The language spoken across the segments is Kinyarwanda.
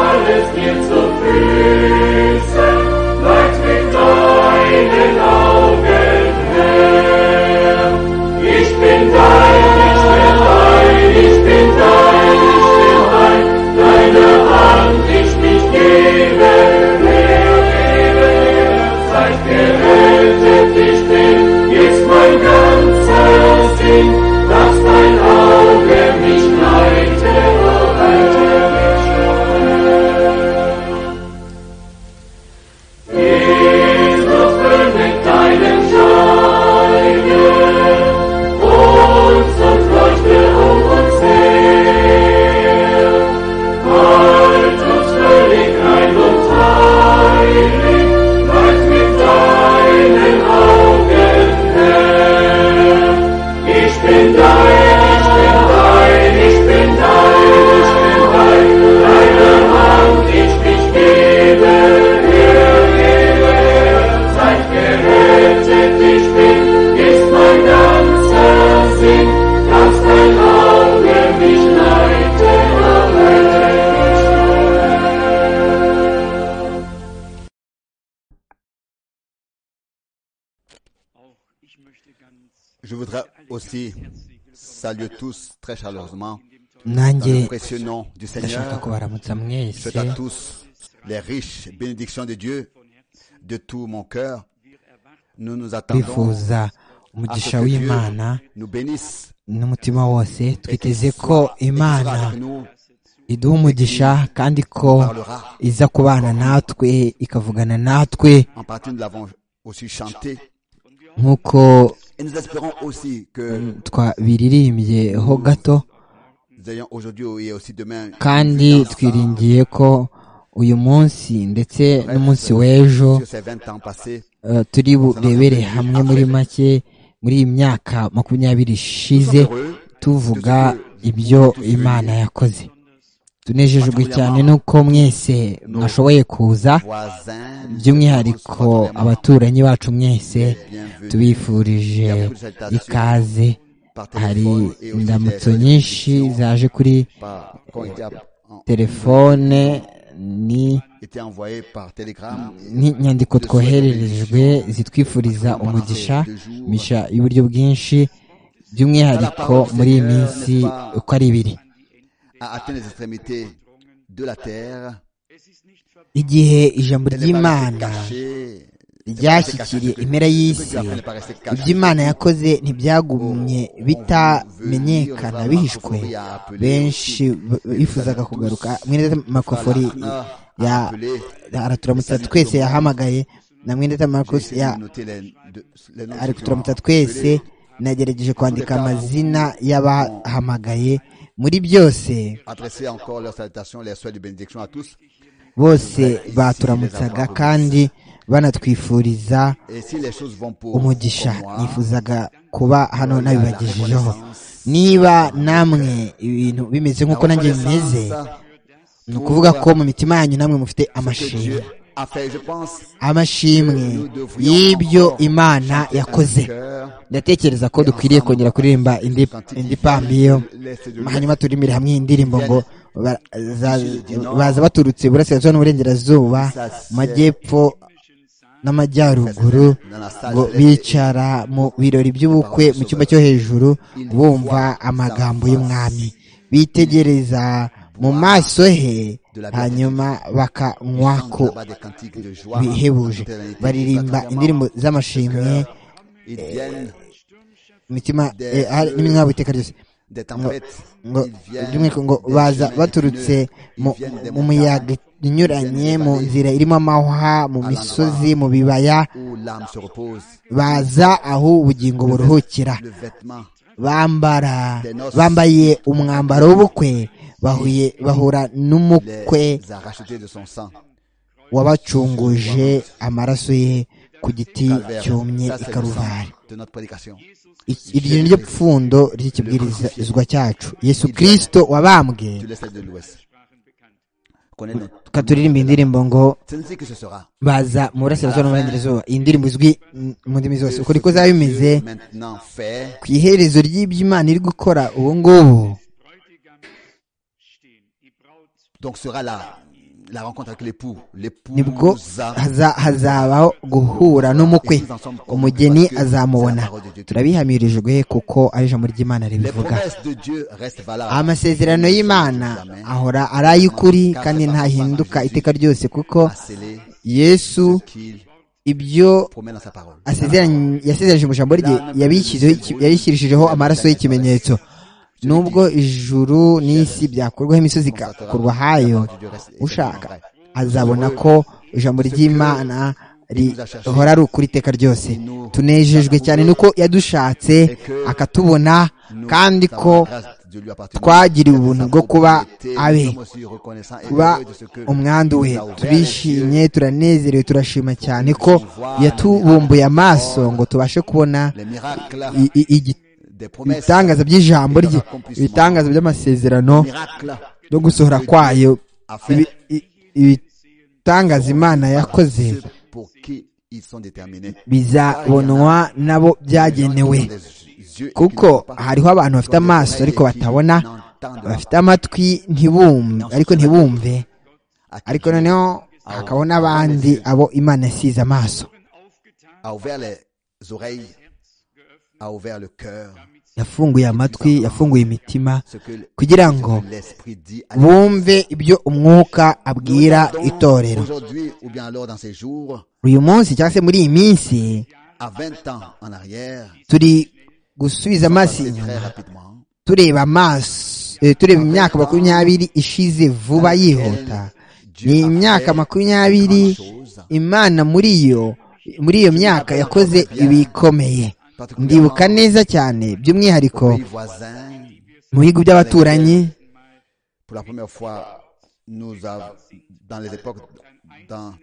Jetzt auf Füße, leucht mit deinen Augen her. Ich bin dein, ich bin dein, ich bin dein, ich bin dein. Deine Hand ich mich gebe her, gebe her. Seit gerettet ich bin, jetzt mein ganzer Sinn. Lass dein Auge mich leite, leite mich Jesus, füll mit deinem Scheine uns und leuchte um uns her. Halt uns völlig ein und heilig, leucht mit deinen Augen her. Ich bin dein, ich bin dein, ich bin dein, ich bin dein, deine Hand ich mich gebe her, gebe her. Seit gerettet ich bin, ist mein ganzer Sinn, dass dein Auge mich leite, leite mich Je voudrais aussi saluer tous très chaleureusement dans le nanjye précieux nom du ndashaka Seigneur. kubaramutsa Je mwese souhaite à tous les riches bénédictions de Dieu de tout mon cœur. Nous nous attendons bifuza à ce umugisha que Dieu w'imana nous bénisse n'umutima wose et qu'il twiteze ko soit- et qu'il sera imana avec nous, iduha umugisha kandi ko parlera. iza kubana natwe ikavugana natwe En partie, nous l'avons aussi chanté. nk'uko Et nous espérons aussi mm, que twabiririmbye ho gato nous ayons aujourd'hui et aussi demain kandi une puissance twiringiye ko uyu munsi ndetse n'umunsi w'ejo sur ces 20 ans passés. eh, turi burebere hamwe muri make muri iyi myaka makumyabiri Nous sommes ishize heureux tuvuga ibyo imana yakoze tunejejwe cyane n'uko mwese mwashoboye kuza voisins, nous by'umwihariko souhaitons abaturanyi bacu mwese bienvenue. tubifurije ikaze par hari téléphone et aussi indamutso des- nyinshi zaje kuri par- qui ont été app- en- telefone ni été envoyées par télégramme. n'inyandiko twohererejwe zitwifuriza umugisha misha y'uburyo bwinshi by'umwihariko muri iyi minsi uko ari ibiri à atteindre les extrémités de la terre. igihe ijambo Elle n'est pas restée ry'imana cachée. ryashyikiye impera y'isi ibyo imana yakoze ntibyagumye bitamenyekana bihishwe benshi b- bifuzaga kugaruka mwene data makofori ya araturamutsa twese yahamagaye na mwene data makosi ya ari kuturamutsa twese nagerageje kwandika amazina y'abahamagaye muri byose Adresser encore leurs salutations, leurs souhaits de bénédiction à tous. bose baturamutsaga kandi banatwifuriza Et si les choses vont pour umugisha pour moi, nifuzaga kuba hano nabibagejejeho reconnaissance. niba namwe ibintu bimeze la nk'uko nanjye bimeze reconnaissance, ni ukuvuga ko mu mitima yanyu namwe mufite ce que Dieu amashimwe a fait, je pense, amashimwe nous devrions y'ibyo encore imana yakoze cœur, ndatekereza ko dukwiriye kongera kuririmba indi indi pambiyo hanyuma turimire hamwe iyi ndirimbo ngo ba- za- baza baturutse iburasirazuba n'uburengerazuba mu majyepfo n'amajyaruguru dans la salle ngo de l'Est, bicara mu birori by'ubukwe mu cyumba cyo hejuru bumva amagambo y'umwami bitegereza mu maso he hanyuma bakanywa chante ku là-bas des cantiques de joie, bihebuje baririmba indirimbo z'amashimwe ils viennent imitima eh, hari n'iminwa iteka ryose des tempêtes, ngo ils viennent by'umwihariko ngo des baza chemins baturutse mu- viennent des mu muyaga inyuranye mu nzira irimo amahwa mu misozi mu bibaya où l'âme se repose, baza aho ubugingo buruhukira le vêtement bambara bambaye umwambaro w'ubukwe bahuye bahura n'umukwe les a rachetés de son sang. wabacunguje amaraso ye ku giti Calvaire. cyumye Ça, i c'est le sang karuvari de notre prédication. Iki- iryo ni ryo pfundo ry'ikibwirizwa cyacu yesu kirisito wabambwe Tu laisses de l'Ouest. Connais notre- tukaturirimba indirimbo ngo C'est ainsi que ce sera. baza mu burasirazuba no mu burengerazuba iyi ndirimbo izwi mm, mu ndimi zose uko niko zaba bimeze Maintenant fait, ku iherezo ry'ibyo imana iri gukora ubu ngubu donc sera là. la rencontre avec l'époux, nibwo l'épousa. haza- hazabaho guhura n'umukwe umugeni azamubona turabihamirije kuko ari ijambo ry'imana Les ribivuga promesses de Dieu restent valables. amasezerano y'imana ahora ari ay'ukuri kandi ntahinduka iteka ryose kuko à sceller yesu ce qu'il ibyo promet dans sa parole. asezeranye- yasezeranije mu ijambo rye yabishyizeho iki- yabishyirishijeho amaraso y'ikimenyetso nubwo ijuru n'isi byakurwaho imisozi igakurwa hayo ushaka azabona ko ijambo ry'imana rihora ari ukuri iteka ryose tunejejwe cyane nuko yadushatse akatubona kandi ko twagiriwe ubuntu bwo kuba abe kuba umwandu we turishimye turanezerewe turashima cyane ko yatubumbuye amaso ngo tubashe kubona i- i- igi- ibitangaza by'ijambo rye ibitangaza by'amasezerano no gusohora kwayo ibi- i- ibitangaza imana yakoze pour qui ils sont déterminés bizabonwa nabo byagenewe kuko hariho abantu bafite amaso ariko batabona bafite amatwi ntibumve ariko ntibumve ariko noneho hakabaho n'abandi abo imana yasize amaso a ouvert les oreilles a ouvert le cœur yafunguye amatwi yafunguye imitima ce que le- kugira ce ngo que l'esprit dit à bumve ibyo umwuka abwira Nous attendons itorero aujourd'hui ou bien alors dans ces jours uyu munsi cyangwa se muri iyi minsi à 20 ans en arrière turi gusubiza amaso passer inyuma très rapidement tureba amaso eh, tureba imyaka makumyabiri ishize vuba yihuta ni imyaka makumyabiri imana muri yo muri iyo myaka yakoze ibikomeye ndibuka neza cyane by'umwihariko aux pays voisins mu bihugu by'abaturanyi pour la première fois nous avons dans les époques dans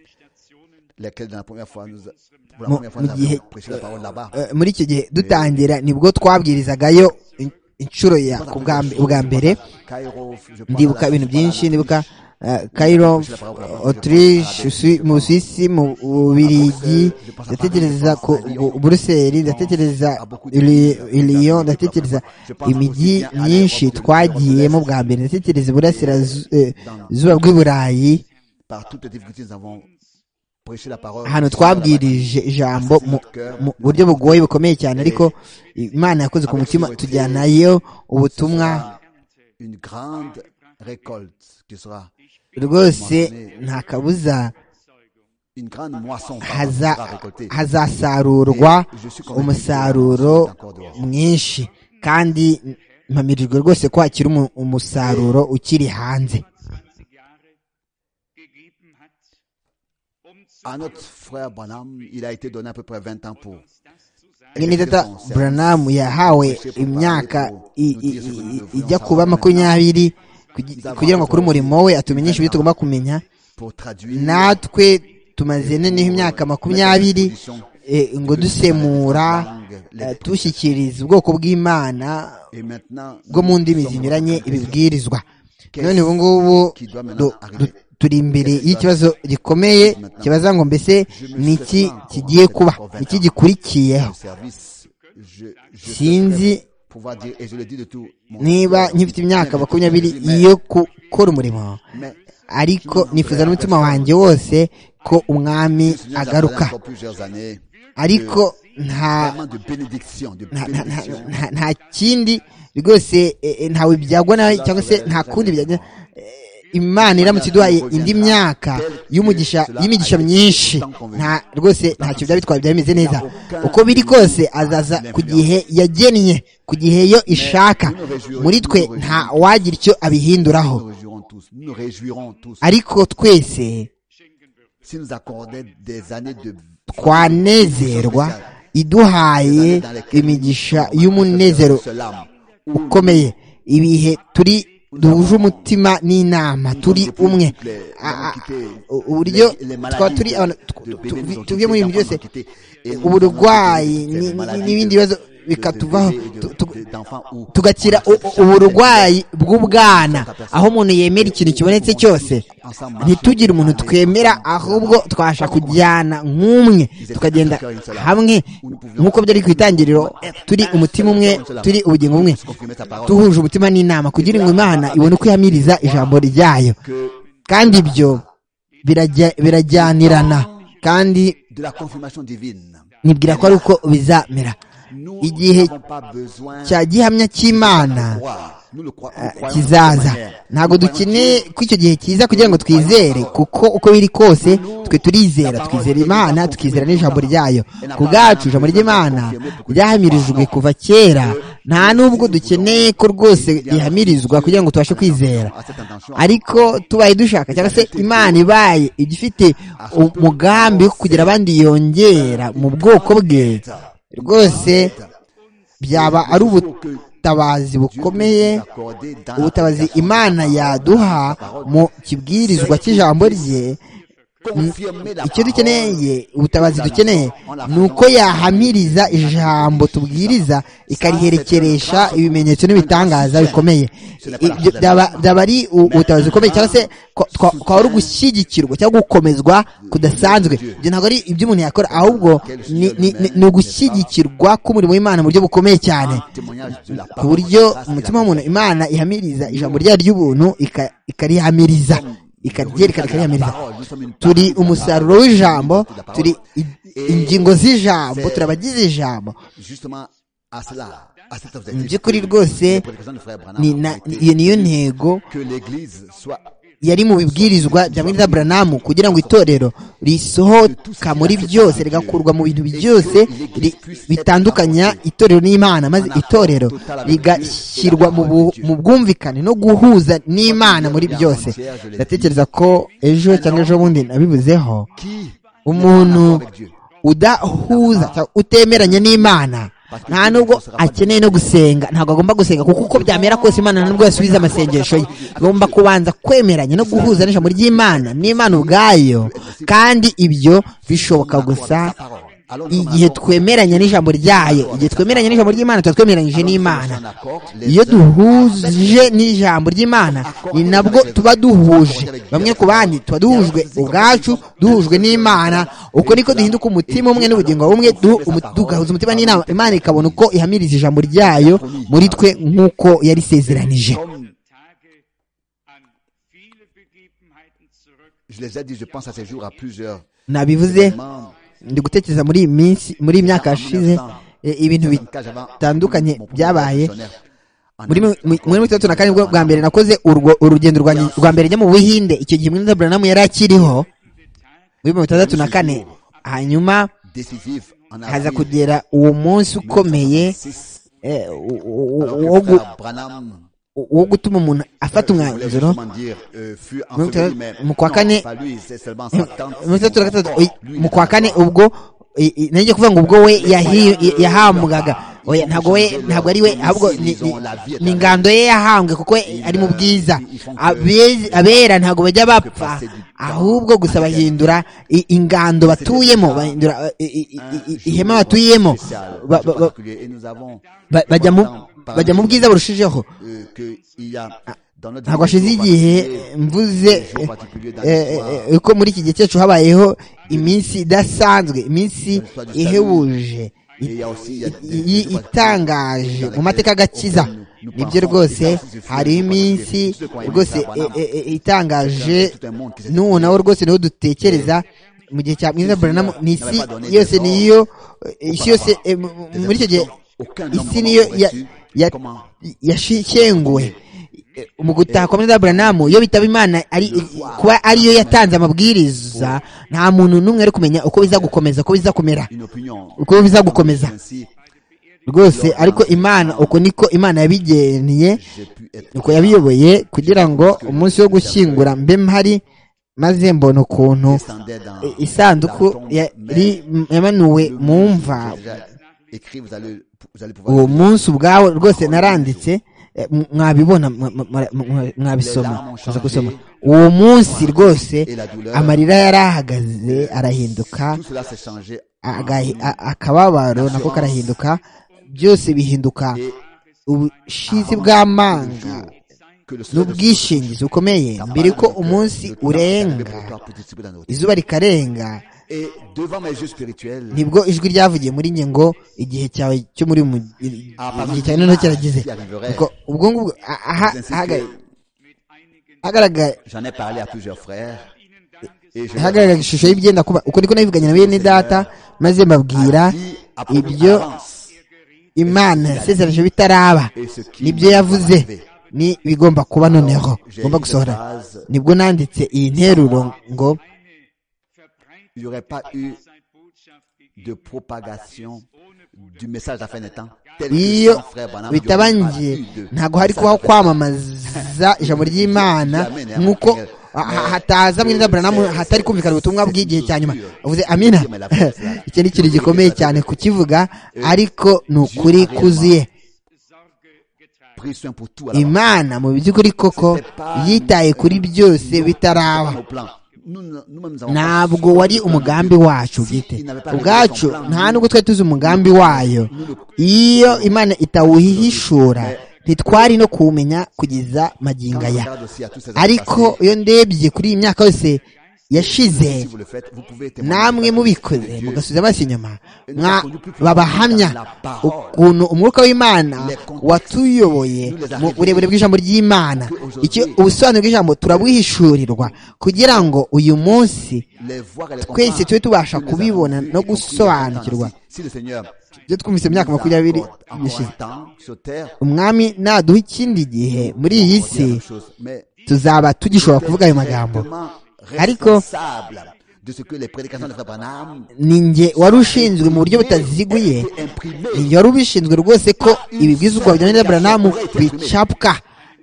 lesquelles dans la première fois nous pour la Mu- première fois mu nous gihe- avons prêché la parole là-bas eh, muri icyo gihe dutangira nibwo twabwirizagayo in- inshuro ya ku bwa mbe- ubwa mbere Cairo, je pense à ndibuka la- ibintu byinshi ndibuka eh, Cairo, Autriche, Swi- mu Suisse, mu Bubiligi, ndatekereza ku bu- Buruseli, ndatekereza Ili- Lyon, ndatekereza imijyi myinshi twagiyemo bwa mbere, ndatekereza Iburasirazuba bw'i Burayi, par toutes les difficultés nous avons prêché la parole ahantu twabwirije ijambo mu mu buryo bugoye bukomeye cyane ariko Imana yakoze ku mutima tujyanayo ubutumwa une grande récolte qui sera rwose nta kabuza une grande moisson pardon, qui sera haza- récoltée hazasarurwa umusaruro mwinshi kandi mpamirijwe rwose ko hakiri umu- umusaruro ukiri hanze à notre frère Branham il a été donné à peu près 20 ans pour nyine tata buranamu yahawe imyaka i- i- i- i- ijya kuba makumyabiri kugi- kugira ngo akore umurimo we atumenyeshe ibyo tugomba kumenya pour traduire natwe tumaze noneho imyaka makumyabiri eh, ngo dusemura eh, dushyikiriza ubwoko bw'imana et maintenant bwo mu ndimi zinyuranye ibibwirizwa none ubu ngubu du- du- turi imbere y'ikibazo gikomeye kibaza ngo mbese ni iki kigiye kuba ni iki au gikurikiyeho service je, je Sinzi souhaiterais pouvoir dire et je le dis de tout mon niba cœur, nkifite imyaka mais- makumyabiri mais- yo gukora umurimo mais- ariko nifuza n'umutima wanjye wose ko umwami Le Seigneur nous a donné agaruka encore plusieurs années ariko nta vraiment de bénédiction de nta- nta- nta- bénédiction nta- nta kindi rwose eh, eh, ntawe byagwa nawe cyangwa se nta kundi byagwa Eh, imana iramutse iduhaye indi myaka y'umugisha y'imigisha myinshi nta rwose ntacyo byaba bitwara byaba bimeze neza uko biri kose azaza ku gihe yagennye ku gihe yo ishaka muri twe nta wagira icyo nous abihinduraho réjouirons tous nous nous réjouirons tous ariko twese si nous accordait des années de twanezerwa iduhaye imigisha y'umunezero Cela, ukomeye ibihe turi duhuje umutima n'inama turi umwe A- a- uburyo twaba turi abantu tu- tu- tuvuye muri ibintu byose uburwayi ni- ni- n'ibindi bibazo bikatuvaho tu- tu- tugakira u- u- uburwayi bw'ubwana aho umuntu yemera ikintu kibonetse cyose ntitugire umuntu twemera ahubwo twasha kujyana nk'umwe tukagenda hamwe nk'uko byari ku itangiriro turi umutima umwe turi ubugingo bumwe duhuje umutima n'inama kugira ngo imana ibone uko ihamiriza ijambo ryayo kandi ibyo birajya- birajyanirana kandi de la confirmation divine. nibwira ko ari uko bizamera Nous igihe n'avons pas besoin cya gihamya cy'imana de croire. Nous le crois- nous croyons de cette kizaza manière. ntabwo Nous croyons dukeneye que- ko icyo gihe kiza kugira ngo twizere kuko uko biri kose twe turizera twizera imana tukizera n'ijambo ryayo ku bwacu ijambo ry'imana ryahamirijwe kuva kera nta n'ubwo dukeneye ko rwose rihamirizwa kugira ngo tubashe kwizera ariko tubaye dushaka cyangwa se imana ibaye ijya ifite umugambi wo kugira abandi yongera mu bwoko bwe rwose byaba ari ubutabazi bukomeye Nous accorder dans la ubutabazi prédication. imana yaduha mu kibwirizwa cy'ijambo rye Confirmer la icyo parole. dukeneye ubutabazi dukeneye ni uko yahamiriza ijambo tubwiriza ikariherekeresha ibimenyetso n'ibitangaza bikomeye Ibyo byaba byaba ari u- ubutabazi bukomeye cyangwa se kwa- twa- kwaba ari ugushyigikirwa cyangwa gukomezwa kudasanzwe ibyo ntabwo ari ibyo umuntu yakora ahubwo ni- ni- ni- ni ugushyigikirwa k'umurimo w'imana mu buryo bukomeye cyane Témoignage de la ku parole. buryo Ça, c'est umutima la- w'umuntu imana ihamiriza ijambo ryayo ry'ubuntu ika- ikarihamiriza ikaryerekana ikarihamiriza turi umusaruro w'ijambo turi i- ingingo z'ijambo turi abagize ijambo Justement, à cela, à cet mu objectif. by'ukuri rwose Les prédications du frère Branham ni ont na- été ni- iyo niyo ntego que l'église soit yari mu bibwirizwa bya mwiriza buranamu kugira ngo itorero risohoka muri byose rigakurwa mu bintu byose ri- bitandukanya itorero n'imana maze itorero rigashyirwa mu bu- mu bwumvikane no guhuza n'imana muri byose ndatekereza ko ejo cyangwa ejo bundi nabibuzeho qui umuntu avec Dieu. udahuza cyangwa utemeranya n'imana nta nubwo akeneye no gusenga ntabwo agomba gusenga kuko uko byamera kose imana nta nubwo yasubiza amasengesho ye agomba kubanza kwemeranya no guhuza n'ijambo ry'imana n'imana ubwayo kandi ibyo bishoboka gusa igihe twemeranya n'ijambo ryayo igihe twemeranya n'ijambo ry'imana tuba twemeranyije n'imana iyo duhuje n'ijambo ry'imana ni nabwo tuba duhuje bamwe ku bandi tuba duhujwe ubwacu duhujwe n'imana uko niko duhinduka umutima umwe n'ubugingo bumwe du- umu- tugahuza umutima n'inama imana ikabona uko ihamiriza ijambo ryayo muri twe nk'uko yarisezeranije Comme je les ai dit, je pense à ces jours, à plusieurs nabivuze événements. ndi gutekereza muri iyi minsi muri iyi myaka yashize e, ibintu bit- Quand j'avais bitandukanye mon premier byabaye missionnaire en muri mi- Amérique, mi- muri mirongo itandatu na kane nibwo bwa mbere nakoze urwo- urugendo rwanjye rwa mbere njya mu buhinde icyo gihe mwenda buranamu yari akiriho muri mirongo itandatu na kane hanyuma décisif en haza avril kugera uwo munsi ukomeye 1966, eh, u- u- u- alors que wo le gu- frère Branham, wo gutuma umuntu je afata voulais umwanzuro justement dire, euh, fut Muri enseveli, mirongo mais itandatu- mu kwa non, kane- pas lui, c'est seulement sa tante, muri son itandatu na gatandatu frère. oya, Lui, mu il kwa était kane mort. ubwo i- i- nanjye kuvuga ngo ubwo we yahi- i- yahambwaga oya ntabwo we ntabwo ari we ahubwo ni- ni- ni ingando ye yahambwe kuko we ari mu bwiza Abezi- abera ntabwo bajya bapfa ahubwo gusa bahindura i- ingando batuyemo bahindura i- i- i- i- ihema batuyemo ba- ba- ba- Et nous avons ba- bajya mu bajya mu bwiza burushijeho euh, que il y a dans notre ntabwo hashize igihe mvuze eh, eh, ko muri iki gihe cyacu habayeho iminsi idasanzwe iminsi ihebuje i- i- i- itangaje mu mateka agakiza nibyo rwose hariho iminsi rwose eh, eh, eh, itangaje n'ubu nawe rwose niho dutekereza mu gihe cya mwiza buranamu ni isi yose niyo isi yose eh, mu- mu- muri icyo gihe isi niyo ya- ya- yashikenguwe mu gutaha kwa Mwenda Branamu iyo bitaba Imana ari kuba ariyo yatanze amabwiriza nta muntu n'umwe ari kumenya uko biza gukomeza uko biza kumera une opinion uko biza gukomeza ainsi rwose ariko Imana uko niko Imana yabigeniye j'ai pu être uko yabiyoboye kugira ngo umunsi wo gushyingura mbe mpari maze mbona ukuntu descendait dans i- isanduku yari yamanuwe mu mva déjà écrit vous allez vous allez pouvoir uwo munsi ubwawo rwose naranditse eh, m- mwabibona mwa- mwa- mwa- mwabisoma muza gusoma uwo munsi rwose et la douleur amarira yari ahagaze arahinduka tout cela s'est changé agahi- a- akababaro nako karahinduka byose bihinduka ubushizi bw'amanga que le soleil de n'ubwishingizi bukomeye mbere ko umunsi urenga izuba rikarenga et devant mes yeux spirituels nibwo ijwi ryavugiye muri njye ngo igihe cyawe cyo muri mu igihe cyawe noneho kirageze Ubwo- ubwo ngubwo aha- aha- hagaragara j'en ai parlé à plusieurs frères hagaragara ishusho y'ibyenda kuba uko niko nabivuganye na bene data maze mbabwira ibyo imana yasezereje bitaraba nibyo yavuze ni bigomba kuba noneho ngomba gusohora nibwo nanditse iyi nteruro ngo Il n'y aurait pas eu de propagation du message de la fin des temps. tel que iyo son frère Branham, il n'y aurait pas bitabangiye eu de ntabwo message de hari la kubaho fin des temps. kwamamaza ijambo ry'imana nk'uko ha- ha- hataza mwene Branham hatari kumvikana ubutumwa bw'igihe cya nyuma uvuze amina icyo ni ikintu gikomeye cyane kukivuga ariko ni ukuri kuzuye Pris soin pour tout à l'avance. imana mu by'ukuri koko yitaye kuri byose bitaraba Nos plans. Nous, nous-mêmes, nous avons ntabwo pas- wari umugambi wacu bwite ubwacu nta nubwo twari tuzi umugambi wayo iyo imana itawuhishura ntitwari no kuwumenya kugeza Quand magingo je aya regarde aussi à tous ces années ariko passées, iyo ndebye kuri iyi myaka yose yashize si vous le faites, vous pouvez témoigner namwe de la mubikoze grâce de Dieu. mugasubiza amaso inyuma mwa Nous avons babahamya ukuntu umwuka w'imana watuyoboye mu burebure bw'ijambo ry'imana icyo ubusobanuro bw'ijambo turabwihishurirwa kugira ngo uyu munsi Les voir et les twese comprendre. tube tubasha Nous les avons kubibona cru no et compris gusobanukirwa. dans le temps. Si- si le Seigneur ibyo twumvise mu myaka nous makumyabiri accorde encore un ishize temps sur terre, umwami naduha ikindi gihe muri iyi on si dira la même chose. Mais tuzaba tugishobora j'étais kuvuga ayo magambo directement Ariko- responsable de ce que les prédications de Frère Branham ninjye wari ushinzwe mu buryo butaziguye étaient imprimées. ninjye wari ubishinzwe rwose ko ibibwizwa bijyanye na buranamu bicapwa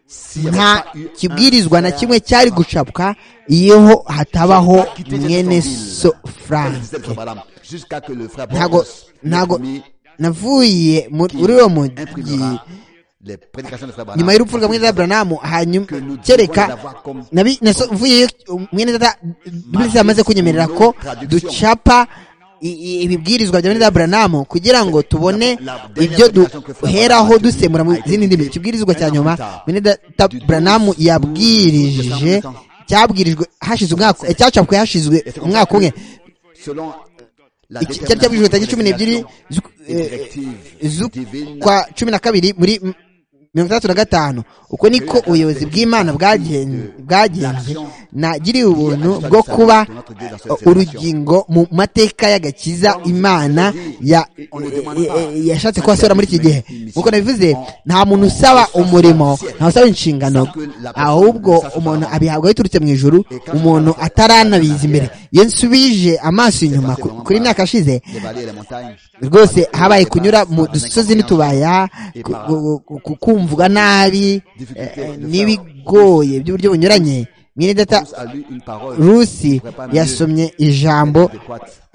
S'il n'y avait nta pas eu un kibwirizwa na frère kimwe cyari gucapwa iyo hatabaho qui était mwene Jefferson Hill, so comme disait le frank Frère Branham, jusqu'à que le frère ntago Branham ntago le premier navuye mu- qui muri uwo mujyi imprimera les prédications de Frère Branham. nyuma y'urupfu rwa mwene data buranamu hanyuma kereka nabi- naso- mvuyeyo mwene data bibiri amaze kunyemerera ko ducapa i- i- ibibwirizwa bya mwene data buranamu kugira ngo tubone ibyo duheraho dusemura mu zindi ndimi ikibwirizwa cya nyuma mwene data buranamu yabwirije cyabwirijwe hashize umwaka eh, cyacapwe hashize umwaka umwe selon la Iki- cyari cyabwirijwe tariki cumi n'ebyiri z'uk- eh, z'ukwa cumi na kabiri muri m- mirongo itandatu na gatanu uko niko ubuyobozi bw'imana bwagen- bwagenze nagiriye ubuntu bwo kuba eh, urugingo mu mateka y'agakiza imana ya- eh, eh, yashatse kuhasohora muri iki gihe nk'uko nabivuze nta muntu usaba umurimo nta usaba inshingano ahubwo umuntu abihabwa biturutse mu ijuru umuntu ataranabiza imbere iyo nsubije amaso inyuma ku- kuri iyi myaka yashize rwose habaye kunyura mu dusozi n'itubaya ku- ku- ku- ku- kumvwa nabi eh, n'ibigoye by'uburyo bunyuranye mwene data rusi yasomye ijambo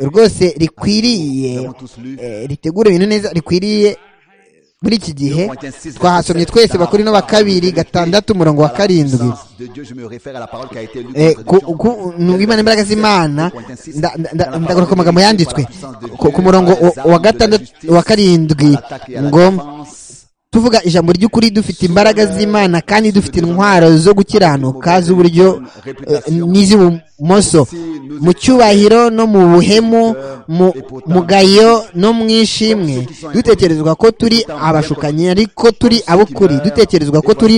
rwose rikwiriye eh, ritegura ibintu neza rikwiriye muri iki gihe twahasomye twese bakuru no bakabiri gatandatu umurongo wa karindwi Eh, ku- ku- ni imana imbaraga z'imana nda- nda- nda- ndagaruka ku magambo yanditswe ku ku murongo wa- wa gatandatu wa karindwi ngo tuvuga ijambo ry'ukuri dufite imbaraga z'imana kandi dufite intwaro zo gukiranuka z'uburyo eh, n'iz'ibumoso mu cyubahiro no mu buhemu mu mugayo no mu ishimwe dutekerezwa ko turi abashukanyi ariko turi ab'ukuri dutekerezwa ko turi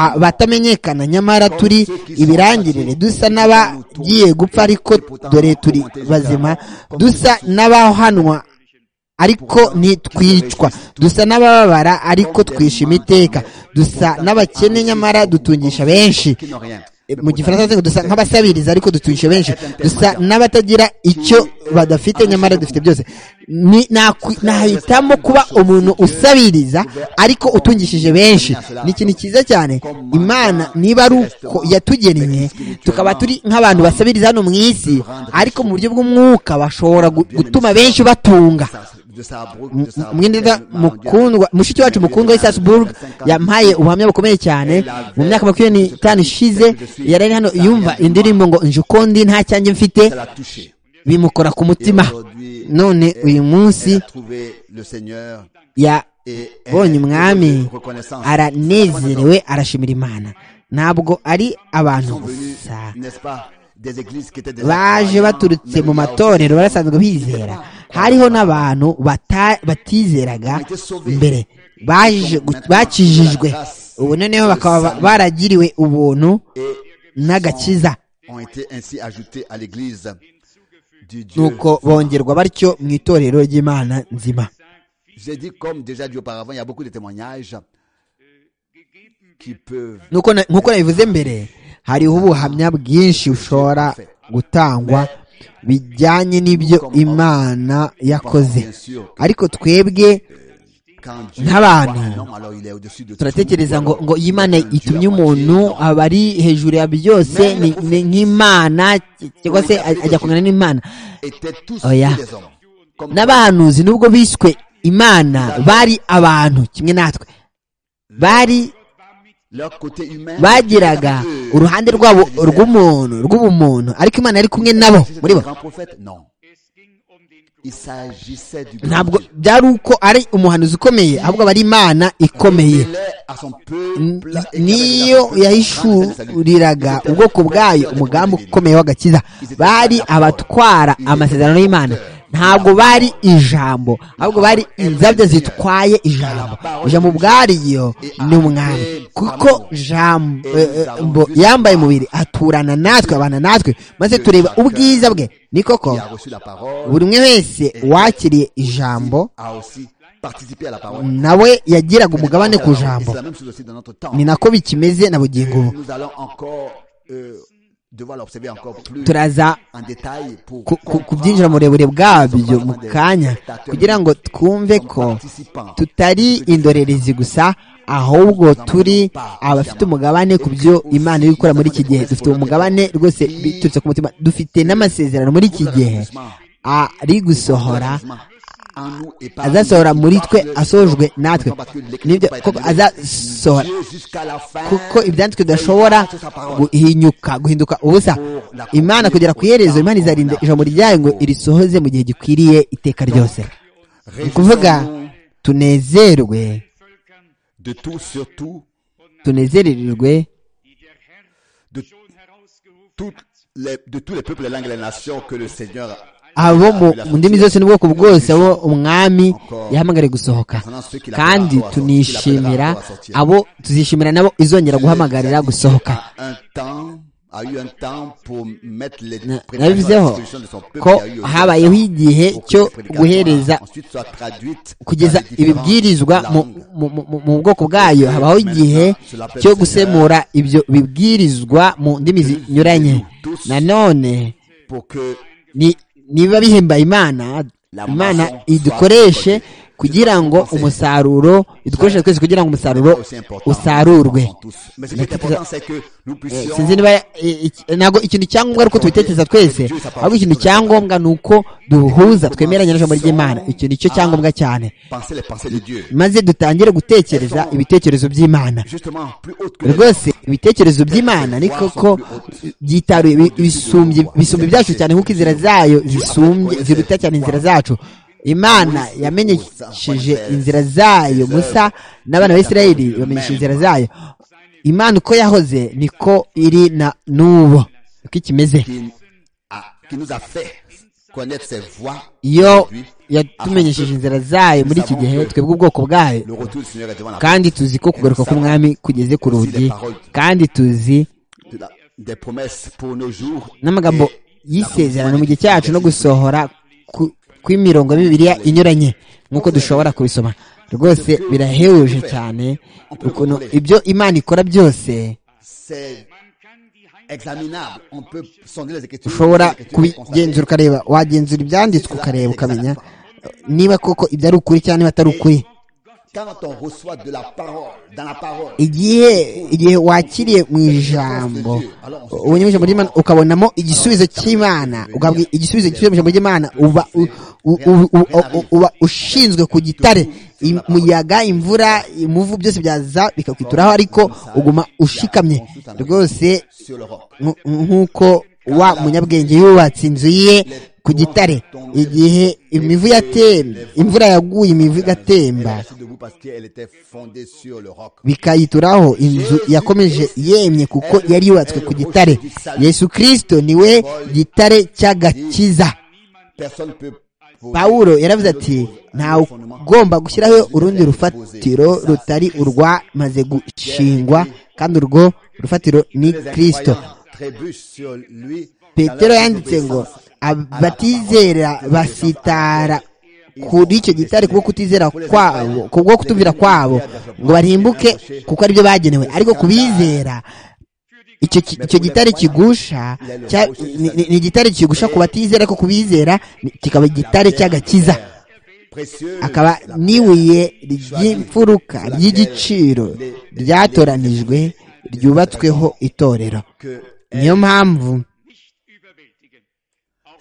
abatamenyekana nyamara turi ibirangirire dusa n'abagiye gupfa ariko dore turi bazima dusa n'abahanwa ariko ntitwicwa dusa n'abababara ariko twishima iteka dusa n'abakene nyamara dutungisha benshi E, mu gifaransa bavuga ngo dusa nk'abasabiriza ariko dutungisha benshi dusa n'abatagira icyo badafite nyamara dufite byose Ni- nakwi- nahitamo kuba umuntu usabiriza ariko utungishije benshi ni ikintu cyiza cyane imana niba ari uko yatugennye tukaba turi nk'abantu basabiriza hano mu isi ariko mu buryo bw'umwuka bashobora gu- gutuma benshi batunga mwenda mukundwa mushiki wacu mukundwa wa Salzburg yampaye ubuhamya bukomeye cyane mu myaka makumyabiri n'itanu ishize yari ari hano yumva indirimbo ngo nje ukundi nta cyanjye mfite bimukora ku mutima none uyu munsi yabonye umwami aranezerewe arashimira imana ntabwo ari abantu gusa baje baturutse mu matorero barasanzwe bizera hariho n'abantu bata- batizeraga mbere baje gu- bakijijwe ubu noneho bakaba baragiriwe ubuntu n'agakiza ont été ainsi ajoutés à l'Église du Dieu. nuko bongerwa batyo mu itorero ry'imana nzima J'ai dit, comme déjà dit auparavant, il y a beaucoup de témoignages qui peuvent Nuko na- nk'uko nabivuze mbere hariho ubuhamya bwinshi bushobora gutangwa bijyanye n'ibyo imana yakoze bien sûr ariko twebwe quand Dieu Nk'abantu, voit un homme, alors il est au-dessus de tout. turatekereza ngo Alors, ngo iyi Imana Dieu itumye a moitié, umuntu non. aba ari hejuru ya byose ni- ni nk'imana cyangwa se ajya kumera n'imana étaient tous Oya. des hommes. Comme n'abahanuzi nubwo biswe imana bari abantu kimwe natwe bari leur côté humain. bagiraga Eux, uruhande rwabo ils étaient rw'umuntu rw'ubumuntu ariko imana yari kumwe nabo des muri bo grands prophètes. Non. Il s'agissait du grand ntabwo Dieu. byari uko ari umuhanuzi ukomeye ahubwo aba ari imana ikomeye Mêlait à son peuple N- et qui niyo avait la yahishuriraga ubwoko bwayo umugambi ukomeye w'agakiza bari abatwara amasezerano y'imana ntabwo bari ijambo ahubwo bari inzabyo zitwaye ijambo ijambo ubwaryo ni umwami kuko jambo yambaye umubiri aturana natwe abana natwe maze tureba ubwiza bwe ni koko qui a reçu la parole buri umwe wese wakiriye ijambo a aussi participé à la parole. nawe yagiraga umugabane ku Et jambo c'est la même chose aussi dans notre temps. ni nako bikimeze na bugingo ubu Nous allons encore euh, devoir l'observer encore plus turaza en détail pour ku- ku- comprendre kubyinjira mu burebure bwabyo mu kanya kugira ngo twumve ko tutari indorerezi gusa ahubwo turi abafite umugabane ku byo imana iri gukora muri iki gihe dufite umugabane rwose biturutse ku mutima dufite n'amasezerano muri iki gihe ari gusohora azasohora muri twe asojwe natwe nibyo koko azasohora kuko ibyanditswe bidashobora guhinyuka guhinduka ubusa imana kugera ku iherezo imana izarinda ijambo ryayo ngo irisohoze mu gihe gikwiriye iteka ryose ni ukuvuga tunezerwe de tout surtout tunezererwe de toutes les de tous les peuples les langues et les nations que le Seigneur abo mu mu ndimi zose n'ubwoko bwose abo umwami yahamagare gusohoka concernant ceux qu'il appellera kandi à sortir, qu'il tunishimira appellera à sortir. abo tuzishimira nabo izongera guhamagarira gusohoka a un temps a eu un temps pour mettre les Na- prédications à la nabivuzeho disposition de son peuple. ko Il y a eu aussi un habayeho temps igihe pour que cyo ces prédications guhereza ensuite soient traduites kugeza dans les différentes ibibwirizwa mu- langues. mu- mu- mu- mu bwoko bwayo habaho igihe cyo gusemura ibyo bibwirizwa mu ndimi zinyuranye nanone pour que ni- niba bihembaye imana imana idukoreshe kugira ngo umusaruro idukoreshe twese kugira ngo umusaruro aussi important usarurwe pour tous. Mais ce qui est important, c'est que nous Eh, puissions sinzi niba eh, iki- ntabwo ikintu cyangombwa ari uko tubitekereza twese ahubwo ikintu cyangombwa ni uko duhuza twemeranya n'ijambo ry'imana icyo ni cyo cyangombwa cyane penser les pensées de Dieu. maze dutangire gutekereza ibitekerezo by'imana Justement, plus haute que les rwose ibitekerezo by'imana ni koko byitaruye bi- bisumbye bisumbye byacu cyane nk'uko inzira zayo zisumbye ziruta cyane inzira zacu imana yamenyesheje inzira zayo musa n'abana ba isirayeli bamenyesha inzira zayo imana uko yahoze niko iri na n'ubu uko ikimeze qui, a- qui nous a fait connaître ses voies. iyo aujourd'hui. yatumenyesheje inzira zayo muri iki gihe twebwe ubwoko bwayo Le retour du Seigneur est devant la porte. kandi tuzi ko kugaruka k'umwami kugeze ku rugi kandi tuzi de la- des promesses pour nos jours. n'amagambo y'isezerano mu gihe cyacu no gusohora ku- kw'imirongo y'imibiriya inyuranye nk'uko dushobora kubisoma rwose birahebuje cyane ukuntu ibyo imana ikora byose C'est examinable. On peut sonder les écritures. ushobora les écritures et constater. kubigenzura ukareba wagenzura ibyanditswe ukareba ukamenya niba koko ibyo ari ukuri cyangwa niba atari ukuri Quand on reçoit de la parole, dans la parole, igihe igihe wakiriye mu ijambo ubonye mu ijambo ry'imana ukabonamo igisubizo cy'imana ugahabwa igisubizo cy'ijambo ry'imana uba u- u- u- u- u- uba ushinzwe ku gitare Im- umuyaga imvura imuvu byose byaza bikakwituraho ariko uguma ushikamye rwose sur l'Europe. nk- nk'uko wa munyabwenge yubatse inzu ye ku gitare igihe imivu yatemba imvura yaguye imivu Elle est igatemba restée debout parce qu'elle était fondée sur le roc. bikayituraho inzu yakomeje yemye kuko yari yubatswe ku gitare yesu kirisito niwe gitare cy'agakiza Personne ne peut poser- pawulo yaravuze ati ntawe ugomba gushyiraho urundi rufatiro rutari urwamaze gushingwa kandi urwo rufatiro ni kirisito trébuche sur lui. petero yanditse ngo abatizera basitara kuri icyo gitare kuko kutizera kwabo kubwo kutumvira kwabo ngo barimbuke kuko aribyo bagenewe ariko kubizera icyo ki- icyo gitare kigusha cya- ni- ni ni igitare kigusha ku batizera ariko kubizera ni- kikaba igitare cy'agakiza Précieux, akaba n'ibuye ry'imfuruka ry'igiciro ryatoranijwe ryubatsweho itorero que niyo mpamvu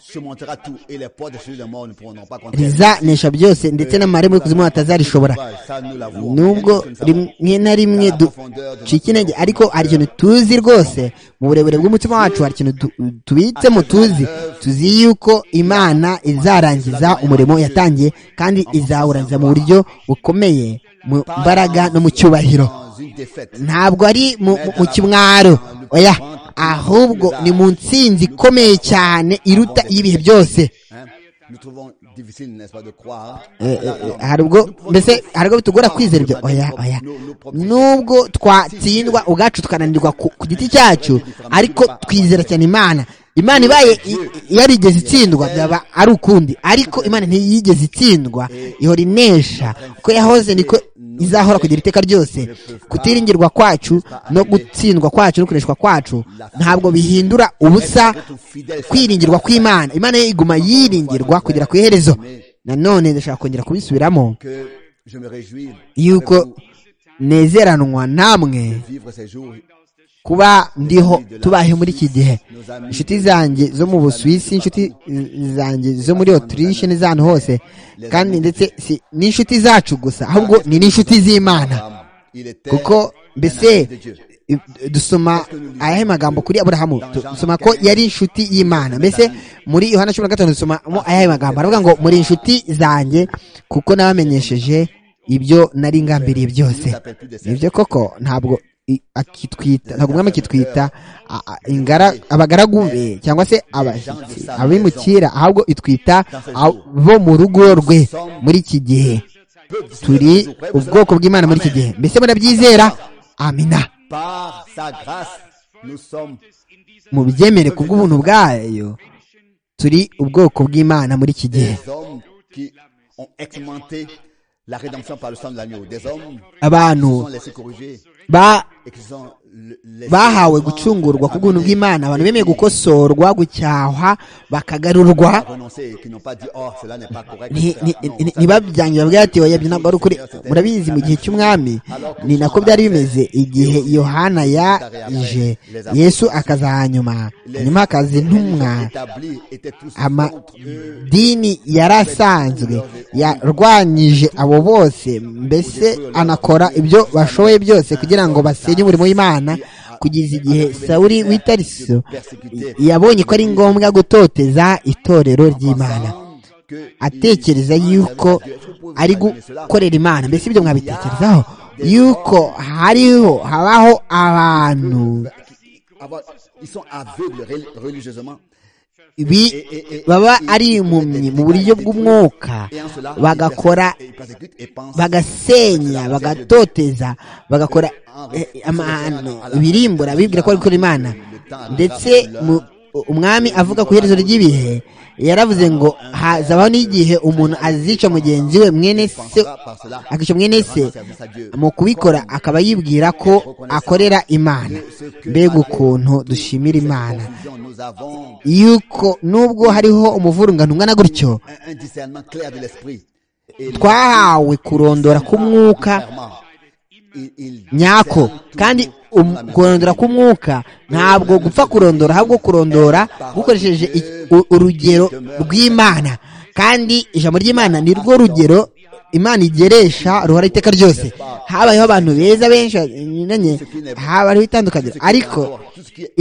surmontera tout et les portes de celui de mort ne pourront pas contre elle. rizanesha byose ndetse n'amarembo y'ikuzimu batazarishobora Ça, nous l'avouons. nubwo Nous ne sommes rimwe na rimwe ducika intege ariko hari ikintu tuzi rwose mu burebure bw'umutima wacu hari ikintu tu- tubitsemo tuzi tuzi yuko imana izarangiza umurimo yatangiye kandi izawurangiza mu buryo bukomeye mu mbaraga no mu cyubahiro dans une défaite. ntabwo ari mu, mu, mu kimwaro oya ahubwo ni mu ntsinzi ikomeye cyane iruta iy'ibihe byose Hein? Nous trouvons difficile, n'est-ce pas, de croire. Eh, eh, eh, hari ubwo mbese hari ubwo bitugora kwizera ibyo oya oya nubwo twatsindwa ubwacu tukananirwa ku ku giti cyacu ariko twizera cyane imana imana ibaye i- yarigeze itsindwa byaba ari ukundi ariko imana ntiyigeze itsindwa ihora inesha uko yahoze niko izahora kugira iteka ryose kutiringirwa kwacu no gutsindwa kwacu no kureshwa kwacu ntabwo bihindura ubusa kwiringirwa kw'imana imana yo iguma yiringirwa kugera ku iherezo nanone ndashaka kongera kubisubiramo Que je me réjouis avec yuko vous nezeranwa namwe de vivre ces jours. kuba ndiho tubahe muri iki gihe inshuti zanjye zo mu busuwisi inshuti zanjye zo muri otirishe n'izantu hose kandi ndetse si n'inshuti zacu gusa ahubwo ni n'inshuti z'imana Il était kuko mbese i- dusoma ayahe magambo kuri aburahamu Tu- dusoma ko yari inshuti y'imana mbese muri yohana cumi na gatanu dusomamo ayahe magambo aravuga ngo muri inshuti zanjye kuko nabamenyesheje ibyo nari ngambiriye byose nibyo koko ntabwo i- akitwita ntabwo umwami akitwita a- a- ingara abagaragu be cyangwa se abashyitsi abimukira ahubwo itwita abo mu rugo rwe muri iki gihe turi ubwoko bw'imana muri iki gihe mbese murabyizera amina Par sa grâce, nous sommes mu byemere ku bw'ubuntu bwayo turi ubwoko bw'imana muri iki gihe des hommes qui ont expérimenté la rédemption par le sang de l'agneau. Des hommes abantu qui se sont laissés corriger ba- et qui se sont le- laissés bahawe gucungurwa ku bw'ubuntu bw'imana abantu bemeye gukosorwa gucyahwa bakagarurwa renoncer et qui n'ont pas dit oh cela n'est pas correct. Nti- etc. ni- Non, ni- ni- ça- ntibabyange babwira ati oya ibyo ntabwo ari ukuri murabizi mu gihe cy'umwami ni nako byari bimeze igihe yohana yaje yesu akaza hanyuma hanyuma hakaza intumwa établis étaient tous contre eux. amadini yari asanzwe yarwanyije abo bose mbese anakora ibyo bashoboye byose kugira ngo basenye umurimo w'imana kugeza igihe sawuri w'itariso yabonye ko ari ngombwa gutoteza itorero ry'imana Pensant que atekereza ils- yuko ari gukorera imana mbese ibyo mwabitekerezaho yuko hariho habaho abantu avoir- ils sont aveugles rel- religieusement. bi- baba ari impumyi mu buryo bw'umwuka Et en cela, ils bagakora persé- ils persécutent et pensent bagasenya bagatoteza bagakora eh, amahano ibirimbura bibwira ko ariko imana ndetse mu- umwami avuga ku iherezo ry'ibihe yaravuze ngo hazabaho n'igihe umuntu azica mugenzi we mwene se pensera par cela akica mwene se rendre service à Dieu. mu kubikora akaba yibwira ko akorera imana mbega ukuntu dushimira imana Confusion, Nous avons yuko nubwo hariho umuvurungano ungana un, gutyo un discernement clair de l'esprit. Et twahawe kurondora k'umwuka clairement, il- il nyako discerne kandi toujours um- la même kurondora k'umwuka ntabwo gupfa kurondora ahubwo kurondora gukoresheje i- u- urugero rw'imana kandi ijambo ry'imana ni rwo rugero imana igeresha ruhora iteka ryose habayeho abantu beza benshi banyuranye habayeho itandukaniro ariko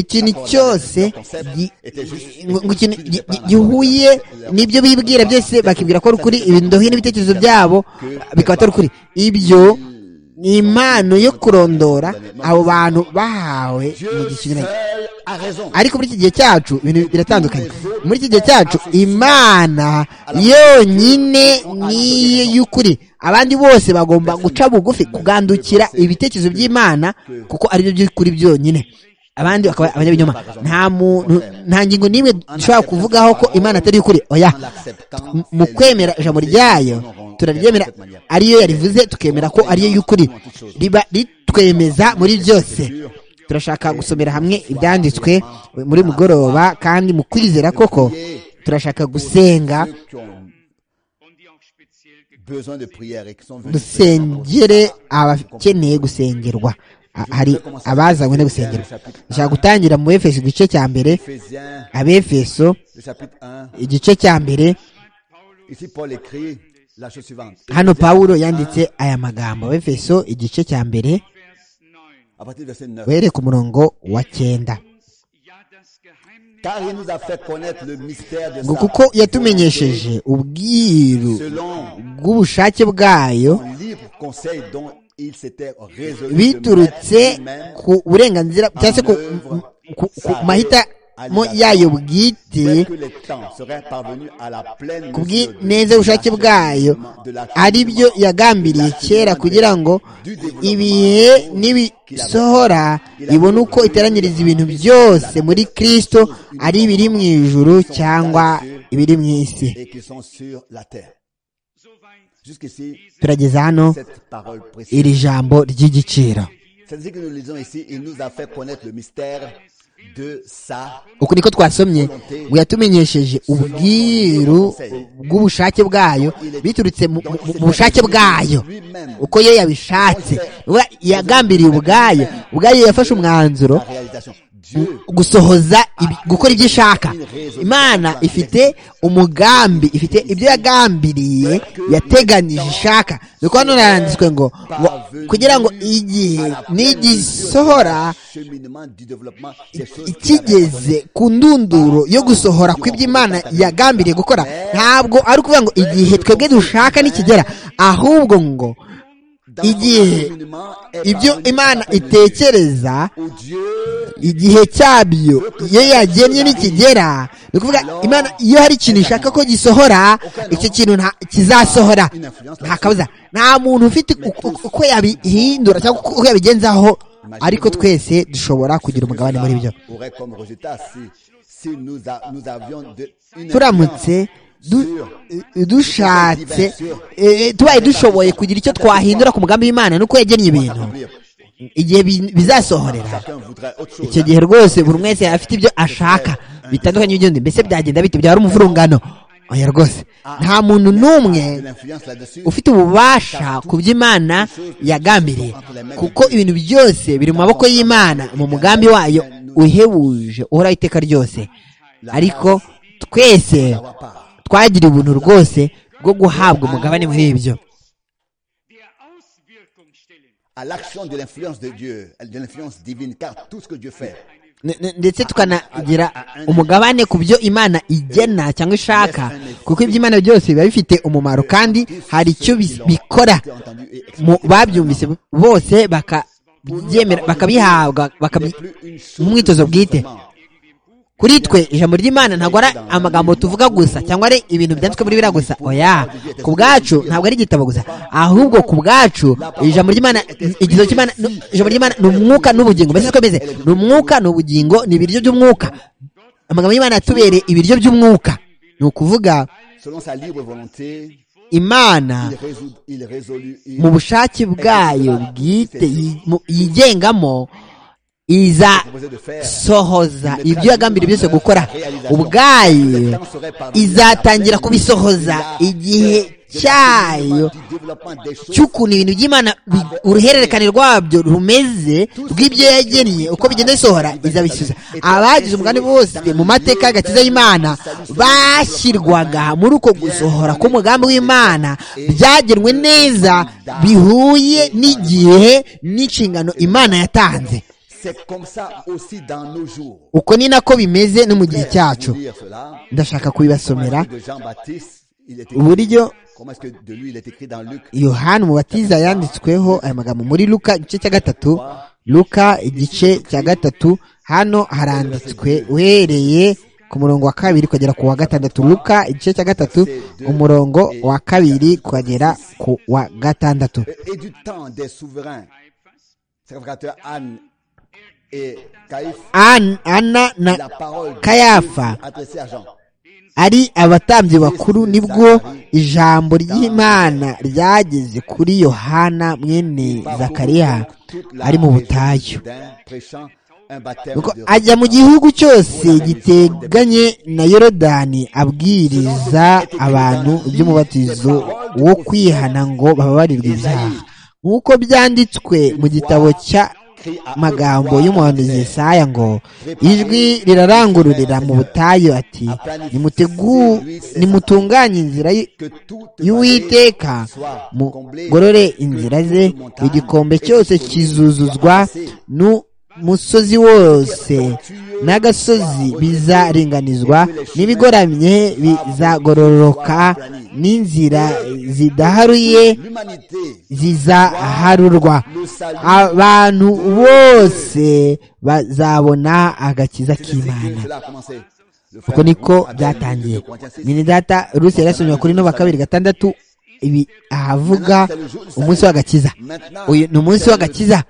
ikintu cyose gi- ngo ikintu gi- gi- gihuye n'ibyo bibwira byose bakibwira ko ari ukuri ibindohi n'ibitekerezo byabo bikaba atari ukuri ibyo ni impano yo kurondora abo bantu bahawe mu gihe kinyuranye Seul a raison. ariko muri iki gihe cyacu ibintu biratandukanye muri iki gihe cyacu imana yonyine niyo y'ukuri abandi bose bagomba guca bugufi kugandukira ibitekerezo by'imana kuko ari byo by'ukuri byonyine abandi bakaba abanyabinyoma nta muntu nta ngingo n'imwe dushobora kuvugaho ko imana atari ukuri oya mu kwemera ijambo ryayo turaryemera ariyo yarivuze tukemera ko ariyo y'ukuri riba ritwemeza muri byose turashaka gusomera hamwe ibyanditswe muri mugoroba kandi mu kwizera koko turashaka gusenga dusengere abakeneye gusengerwa Ha- hari abazanywe no gusengerwa dushaka gutangira mu efeso igice cya mbere Éphésiens, abefeso le chapitre 1. igice cya mbere Ici, Paul écrit la chose suivante. hano pawulo yanditse aya magambo abefeso igice cya mbere À partir du verset 9. uhereye ku murongo wa cyenda Car il nous a fait connaître le mystère de ngo sa kuko yatumenyesheje ubwiru selon bw'ubushake bwayo son libre conseil dont il s'était résolu de mettre biturutse lui-même ku burenganzira cyangwa se ku, ku, ku mahitamo yayo bwite dès que les temps seraient parvenus à la pleine ku mesure de bw'ineza y'ubushake bwayo ari byo yagambiriye kera kugira ngo ibihe nibisohora ibone uko iteranyiriza ibintu byose muri kirisito ari ibiri mu ijuru cyangwa ibiri mu isi et qui sont sur la terre. Jusqu'ici, turageza hano cette parole précise. iri jambo ry'igiciro C'est-à-dire que nous lisons ici, il nous a fait connaître le mystère de sa uku niko twasomye ngo yatumenyesheje ubwiru bw'ubushake bwayo biturutse mu- mu mu bushake bwayo uko yo yabishatse Ubwo yagambiriye ubwayo ubwayo yafashe umwanzuro réalisation. Dieu gusohoza ibi- gukora ibyo ishaka imana ifite umugambi ifite ibyo yagambiriye yateganije ishaka nuko hano haranditswe ngo ngo kugira ngo igihe nigisohora cheminement du développement, ces choses ikigeze ku ndunduro yo gusohora kw'iby'imana yagambiriye gukora ntabwo ari ukuvuga ngo igihe twebwe dushaka nikigera ahubwo ngo dans son igihe cheminement est ibyo parvenu imana à la pleine itekereza mesure où Dieu igihe cyabyo iyo yagennye nikigera ni ukuvuga imana iyo hari ikintu ishaka ko gisohora icyo kintu nta kizasohora nta kabuza nta muntu ufite uku- uku- uko yabihindura cyangwa uko yabigenzaho ariko twese dushobora kugira umugabane muri byo aurait comme résultat si, si nous, a- nous avions de, une turamutse du- dushatse eh, tubaye dushoboye kugira icyo twahindura ku mugambi w'imana nuko yagennye ibintu accomplir. igihe bi- bizasohorera Chacun voudrait autre chose. icyo gihe rwose buri wese yaba afite ibyo ashaka bitandukanye n'iby'undi mbese byagenda bite byaba ari umuvurungano oya rwose nta muntu n'umwe de l'influence là-dessus. ufite ububasha ku by'imana yagambiriye kuko ibintu byose biri mu maboko y'imana mu mugambi wayo uhebuje uhoraho iteka ryose ariko twese avoir part. twagira ubuntu rwose bwo guhabwa umugabane muri ibyo à l'action de l'influence de Dieu, de l'influence divine, car tout ce que Dieu fait N- n- ndetse tukanagira umugabane ku byo imana igena cyangwa ishaka kuko iby'imana byose biba bifite umumaro kandi hari icyo bis- bikora a été entendu et expliqué. Mu- babyumvise bose bakabyemera bakabihabwa n'est bakabyi- plus une chose mu mwitozo bwite seulement. kuri twe ijambo ry'imana ntabwo ari amagambo tuvuga gusa cyangwa ari ibintu byanditswe muri biriya gusa oya ku bwacu ntabwo ari igitabo gusa ahubwo ku bwacu ijambo ry'imana igitabo cy'imana ni- ijambo ry'imana ni umwuka n'ubugingo mbese siko bimeze ni umwuka ni ubugingo ni ibiryo by'umwuka amagambo y'imana yatubereye ibiryo by'umwuka ni ukuvuga Selon sa libre volonté, imana il résout, il résolut, il mu bushake bwayo bwite yi- mu- yigengamo iza proposait de faire. sohoza ibyo yagambiriye byose gukora ubwayo Tant serait parvenu izatangira à la kubisohoza pleine igihe mesure de la cyayo du développement des choses cy'ukuntu ibintu by'imana bi- uruhererekane rwabyo rumeze rw'ibyo yagennye uko bigenda bisohora izabisubiza abagize umugambi bose mu mateka y'agakiza y'imana bashyirwaga muri uko gusohora k'umugambi w'imana byagenwe neza bihuye n'igihe n'inshingano imana yatanze C'est comme ça aussi dans nos jours. uko ni nako bimeze no mu gihe cyacu Vous lire cela. ndashaka Comment kubibasomera est-ce que de Jean-Baptiste, il est écrit, uburyo comment est-ce que de lui il est écrit dans Luc yohani umubatiza yanditsweho aya magambo muri luka igice cya gatatu luka igice cya gatatu hano haranditswe uhereye ku murongo wa kabiri kugera ku wa gatandatu luka igice cya gatatu umurongo wa kabiri kugera ku wa gatandatu et du temps des souverains. Sacrificateur Anne An- ana na kayafa ari abatambyi bakuru nibwo ijambo ry'imana ryageze kuri yohana mwene zakariya ari mu butayu Nuko ajya mu gihugu cyose giteganye na yorodani abwiriza abantu iby'umubatizo wo kwihana ngo bababarirwe ibyaha nk'uko byanditswe mu gitabo cya magambo y'umuhanuzi Yesaya ngo ijwi rirarangururira mu butayu ati "Nimutegu- nimutunganye inzira y- y'uwiteka mugorore inzira ze igikombe cyose kizuzuzwa nu musozi wose n'agasozi bizaringanizwa n'ibigoramye bizagororoka n'inzira zidaharuye zizaharurwa abantu bose bazabona agakiza k'imana uko niko byatangiye nyine data rusi yarasomye kuri no kabiri gatandatu ibi ahavuga umunsi w'agakiza uyu ni umunsi w'agakiza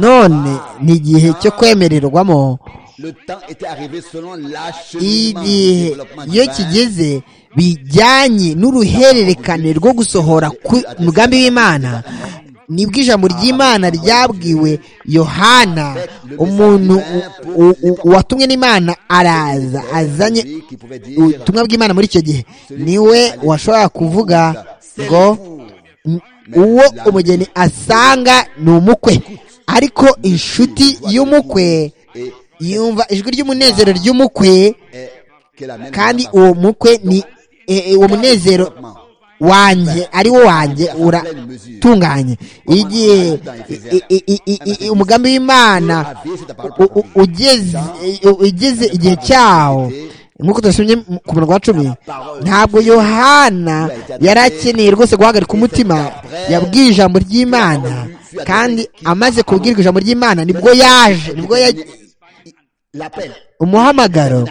none ni igihe cyo kwemererwamo igihe iyo kigeze bijyanye n'uruhererekane rwo gusohora ku mugambi w'imana nibwo ijambo ry'imana ryabwiwe yohana umuntu u- u- u- watumwe n'imana araza azanye ubutumwa bw'imana muri icyo gihe niwe washobora kuvuga ngo "M- uwo umugeni asanga ni umukwe ariko inshuti y'umukwe yumva ijwi ry'umunezero ry'umukwe kandi uwo mukwe ni e- e, uwo munezero wanjye ari wo wanjye uratunganye igihe i- i- i- i- i- umugambi w'imana u- u- ugeze u- ugeze igihe cyawo nk'uko turasomye mu- ku munwa wa cumi ntabwo yohana yari akeneye rwose guhagarika umutima yabwiye ijambo ry'imana kandi amaze kubwirwa ijambo ry'imana nibwo yaje nibwo ya- umuhamagaro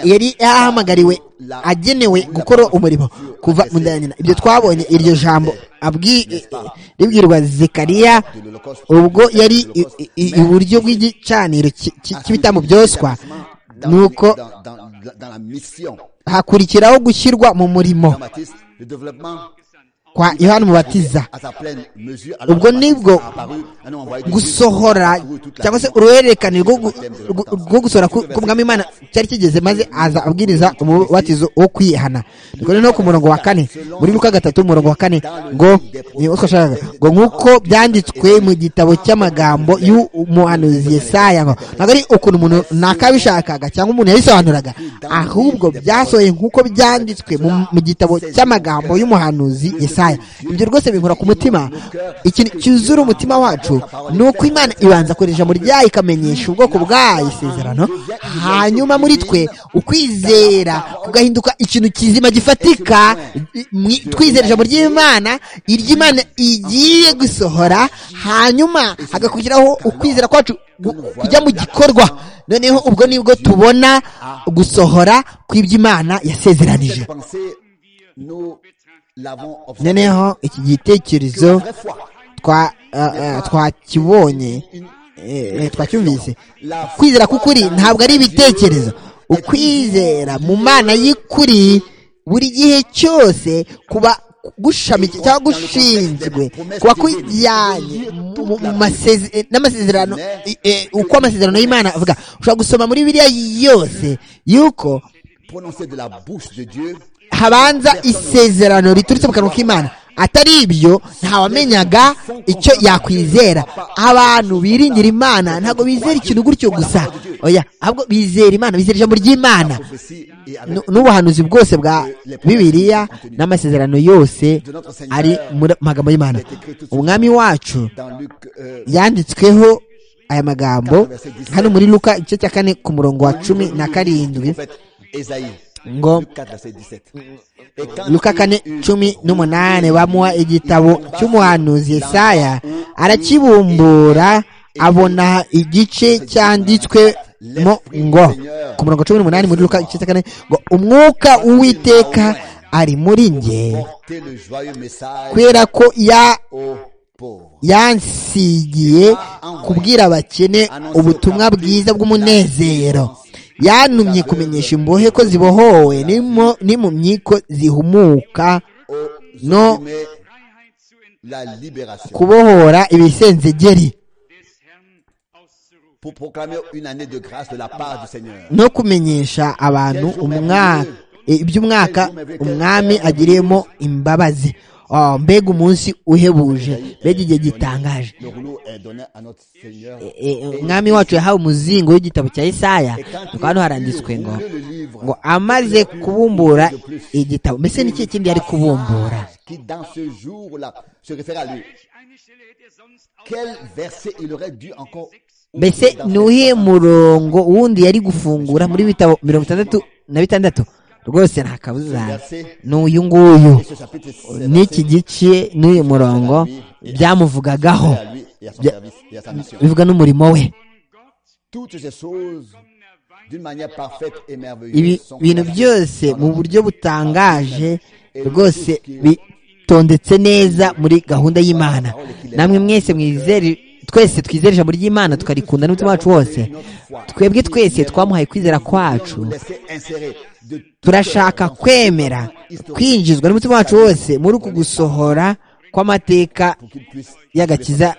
yari yahamagariwe agenewe gukora umurimo kuva mu nda ya nyina ibyo twabonye iryo jambo abwi- eh, eh, ribwirwa zekariya ubwo yari i- i- i- iburyo bw'igicaniro ki- ki- cy'ibitambo byoswa ni uko hakurikiraho gushyirwa mu murimo kwa yohana umubatiza ubwo nibwo gusohora cyangwa se uruhererekane rwo gu- rwo- rwo gusohora ku ku mwami imana cyari kigeze maze aza abwiriza umubatizo wo kwihana nuko noneho ku murongo wa kane muri luka gatatu umurongo wa kane ngo ni wo twashakaga ngo nk'uko byanditswe mu gitabo cy'amagambo y'umuhanuzi yesaya ngo ntabwo ari ukuntu umuntu ntakabishakaga cyangwa umuntu yabisobanuraga ahubwo byasohoye nk'uko byanditswe mu mu gitabo cy'amagambo y'umuhanuzi yesaya ibyo rwose binkora ku mutima ikintu cyuzura umutima wacu ni uko imana ibanza koresha ijambo ryayo ikamenyesha ubwoko bwayo isezerano hanyuma muri twe ukwizera kugahinduka ikintu kizima gifatika mwi- twizera ijambo ry'imana iry'imana igiye gusohora hanyuma hagakurikiraho ukwizera kwacu gu- kujya mu gikorwa noneho ubwo nibwo tubona gusohora kw'iby'imana yasezeranije noneho iki gitekerezo twa ah, ah, twakibonye eh, eh, twacyumvise kwizera k'ukuri ntabwo ari ibitekerezo ukwizera mu mana y'ukuri buri gihe cyose kuba gushamikiye cyangwa gushinzwe kuba kujyanye mu- mu maseze- n'amasezerano eh, eh, uko amasezerano y'imana avuga ushobora gusoma muri biriya yose yuko habanza isezerano riturutse mu kanwa k'imana atari ibyo ntawamenyaga icyo yakwizera abantu biringira imana ntabwo bizera ikintu gutyo gusa oya ahubwo bizera imana bizera ijambo ry'imana Nu- n'ubuhanuzi bwose bwa bibiliya n'amasezerano yose ari mu magambo y'imana umwami wacu yanditsweho aya magambo hano muri luka igice cya kane ku murongo wa cumi na karindwi ngo luka kane cumi n'umunani bamuha igitabo cy'umuhanuzi yesaya arakibumbura abona igice cyanditswemo ngo ku murongo cumi n'umunani muri luka igice cya kane ngo umwuka w'uwiteka ari muri nge kubera ko ya yansigiye kubwira abakene ubutumwa bwiza bw'umunezero yantumye kumenyesha imbohe ko zibohowe n'imo- n'impumyi ko zihumuka no kubohora ibisenzegeri pour proclamer une année de grâce de la part du Seigneur. no kumenyesha abantu umwa- e, iby'umwaka umwami agiriyemo imbabazi Oh, mbega umunsi uhebuje mbega igihe gitangaje Le rouleau est donné à notre Seigneur. E- e, umwami wacu yahawe umuzingo w'igitabo cya isaya Et quand nuko hano haranditswe il ngo ouvrit le livre, ngo amaze kubumbura igitabo mbese ni ikihe kindi yari kubumbura qui dans ce jour-là se réfère à lui, quel verset il aurait dû encore ouvrir mbese dans ni ce- uwuhe murongo wundi yari gufungura muri bitabo mirongo itandatu na bitandatu rwose nta kabuza ni uyu nguyu et ce chapitre c'est n'iki gice n'uyu murongo byamuvugagaho à lui et à son service et à sa mission. bivuga n'umurimo we Toutes ces choses, d'une manière parfaite et ibi merveilleuse, sont bintu placées byose dans mu notre- buryo butangaje rwose bitondetse neza muri gahunda y'imana namwe mwese mwizere twese twizere ijambo ry'imana tukarikunda n'umutima wacu wose twebwe twese twamuhaye kwizera kwacu laisser insérer de toutes turashaka leurs kwemera historiques kwinjizwa n'umutima wacu wose muri uku gusohora kw'amateka pour qu'ils puissent- y'agakiza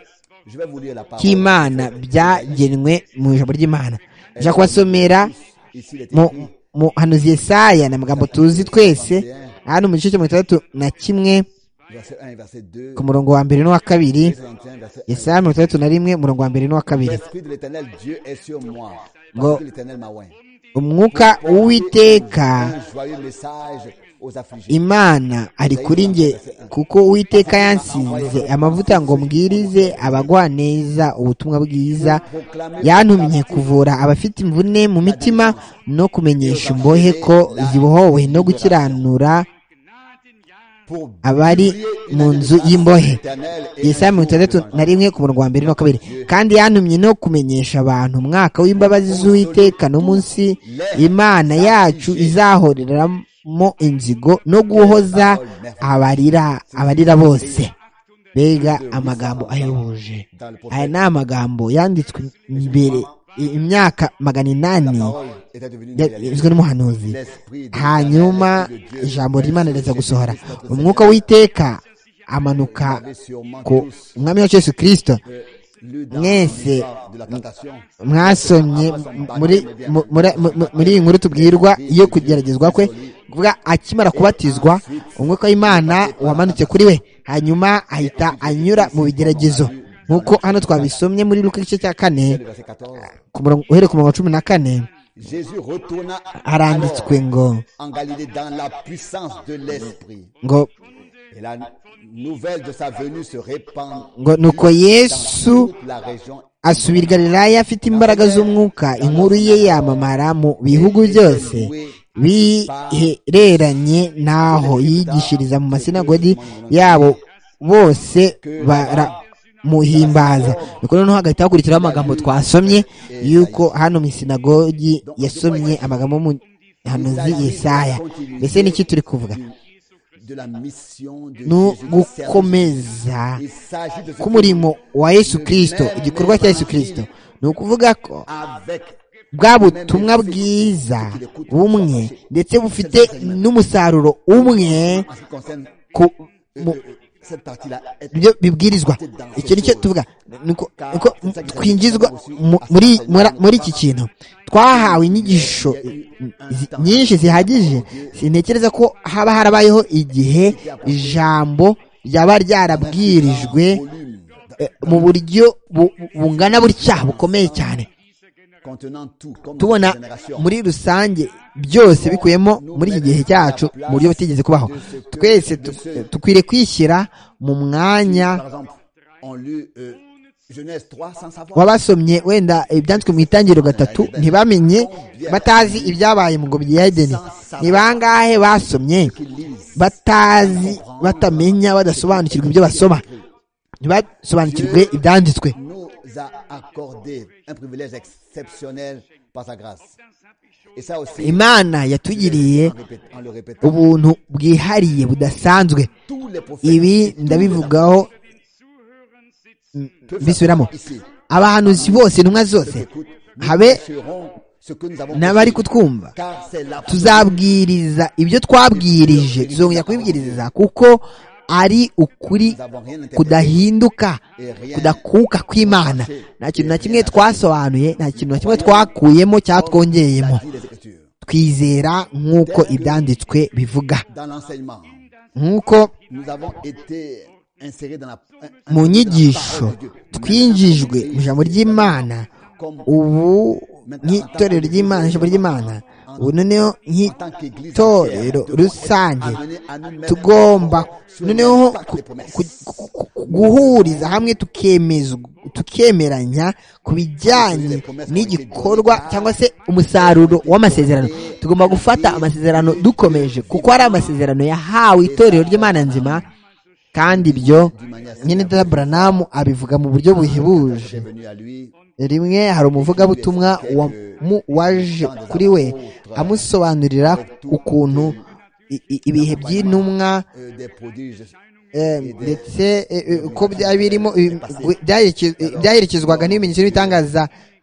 Je vais vous lire la parole. k'imana byagenwe mu ijambo ry'imana nja kubasomera Ici, il est mu écrit, muhanuzi yesaya ni amagambo tuzi twese hano mu gice cya mirongo itandatu na kimwe verset 1 et verset 2. ku murongo wa mbere n'uwa Isaïe kabiri 61, verset 1. yesaya mirongo itandatu na rimwe umurongo wa mbere n'uwa kabiri L'esprit de l'éternel Dieu est sur moi. Go. Parce que l'éternel m'a oint. umwuka w'uwiteka Un joyeux message aux affligés. imana ari kuri njye kuko uwiteka yansize amavuta ngo mbwirize abagwaneza ubutumwa bwiza yantumye kuvura abafite imvune mu mitima no kumenyesha imbohe ko zibohowe no gukiranura Pour abari publier mu une nzu délivrance y'imbohe éternelle et yesaya un mirongo jour itandatu de na rimwe ku murongo wa mbere n'uwa kabiri kandi yantumye no kumenyesha abantu umwaka w'imbabazi z'uwiteka n'umunsi imana yacu izahoreramo inzigo no guhoza abarira abarira bose mbega amagambo ayobuje aya ni amagambo yanditswe mbere i- imyaka magana inani parole était devenue une réalité. yavuzwe n'umuhanuzi L'esprit de hanyuma l'éternel Dieu ijambo ry'imana riza gusohora Christ, notre umwuka Seigneur, w'iteka amanuka avait sûrement ku tous, umwami wacu yesu kirisito euh, lu dans mwese l'histoire de la tentation. mwasomye muri mu- muri- mu- mu- muri iyi nkuru tubwirwa yo kugeragezwa kwe kuvuga akimara kubatizwa umwuka w'imana wamanutse kuri we hanyuma ahita anyura mu bigeragezo nk'uko hano twabisomye muri luka igice cya kane Le verset 14. ku murongo- uhereye ku murongo wa cumi na kane Jésus retourna haranditswe alors ngo en Galilée dans la puissance de l'esprit. ngo Et la nouvelle de sa venue se répand ngo nuko yesu dans toute la région. asubira i Galilaya afite imbaraga z'umwuka inkuru ye yamamara mu bihugu byose bihereranye n'aho yigishiriza mu masinagodi yabo bose baramuhimbaza nuko noneho hagahita hakurikiraho amagambo twasomye yuko hano mu isinagogi yasomye amagambo y'umuhanuzi Yesaya mbese n'iki turi kuvuga De la mission de ni Jésus au service. ugukomeza Il s'agit de ce k'umurimo que wa yesu kirisito igikorwa cya yesu kirisito ni ukuvuga ko avec bwa butumwa bwiza bumwe ndetse bufite n'umusaruro umwe en ce qui concerne ku mu- euh, cette partie-là est byo bibwirizwa icyo nicyo tuvuga nuko nuko twinjizwa mu- muri muri- muri iki kintu twahawe inyigisho zi- nyinshi zihagije sintekereza ko haba harabayeho igihe ijambo ryaba ryarabwirijwe volume eh, mu buryo bu- bungana butya bukomeye cyane contenant tout comme tubona notre génération. muri rusange byose bikubiyemo muri iki gihe cyacu mu buryo butigeze kubaho twese tu- dukwiriye kwishyira mu mwanya Par exemple, on lit euh, Genèse 3 sans savoir. w'abasomye wenda ibyanditswe mu itangiriro gatatu ntibamenye batazi ibyabaye mu ngobyi ya edeni ni bangahe basomye Qu'ils lisent. batazi batamenya badasobanukirwa ibyo basoma ntibasobanukirwe ibyanditswe nous a accordé un privilège exceptionnel par sa grâce. Et ça aussi, imana yatugiriye en, répé- en le répétant, ubuntu bwihariye budasanzwe tous les prophètes ibi et tous les ndabivugaho bisubiramo ici abahanuzi bose intumwa zose écoute, nous habe ferons ce que nous avons n'abari compris, kutwumva car c'est la tuzabwiriza ibyo twabwirije tuzongera kubibwiriza kuko ari ukuri Nous n'avons rien interprété kudahinduka kudakuka kw'imana nta kintu na kimwe twasobanuye nta kintu na kimwe twakuyemo cyangwa twongeyemo la vie des Écritures. twizera nk'uko ibyanditswe bivuga Dans l'enseignement, nk'uko nous avons été insérés dans la, mu dans la nyigisho parole de Dieu. twinjijwe mu ijambo ry'imana Comme ubu nk'itorero ry'imana ijambo ry'imana ubu noneho en tant qu'Église nk'itorero entière, nous sommes rusange amenés à nous-mêmes tugomba sur noneho l'impact ku- des promesses. ku- ku- ku- ku- guhuriza hamwe tukemeza tukemeranya ku bijyanye n'igikorwa cyangwa se umusaruro w'amasezerano tugomba gufata amasezerano dukomeje kuko ari amasezerano yahawe itorero ry'imana nzima kandi ibyo nyine dada buranamu abivuga mu buryo buhebuje J'ai venu à lui rimwe hari umuvugabutumwa wamu- waje kuri we amusobanurira ukuntu i- i- ibihe by'intumwa euh, des prodiges eh, ndetse eh, eh, uko byari birimo eh, byareke- eh, byaherekezwaga n'ibimenyetso n'ibitangaza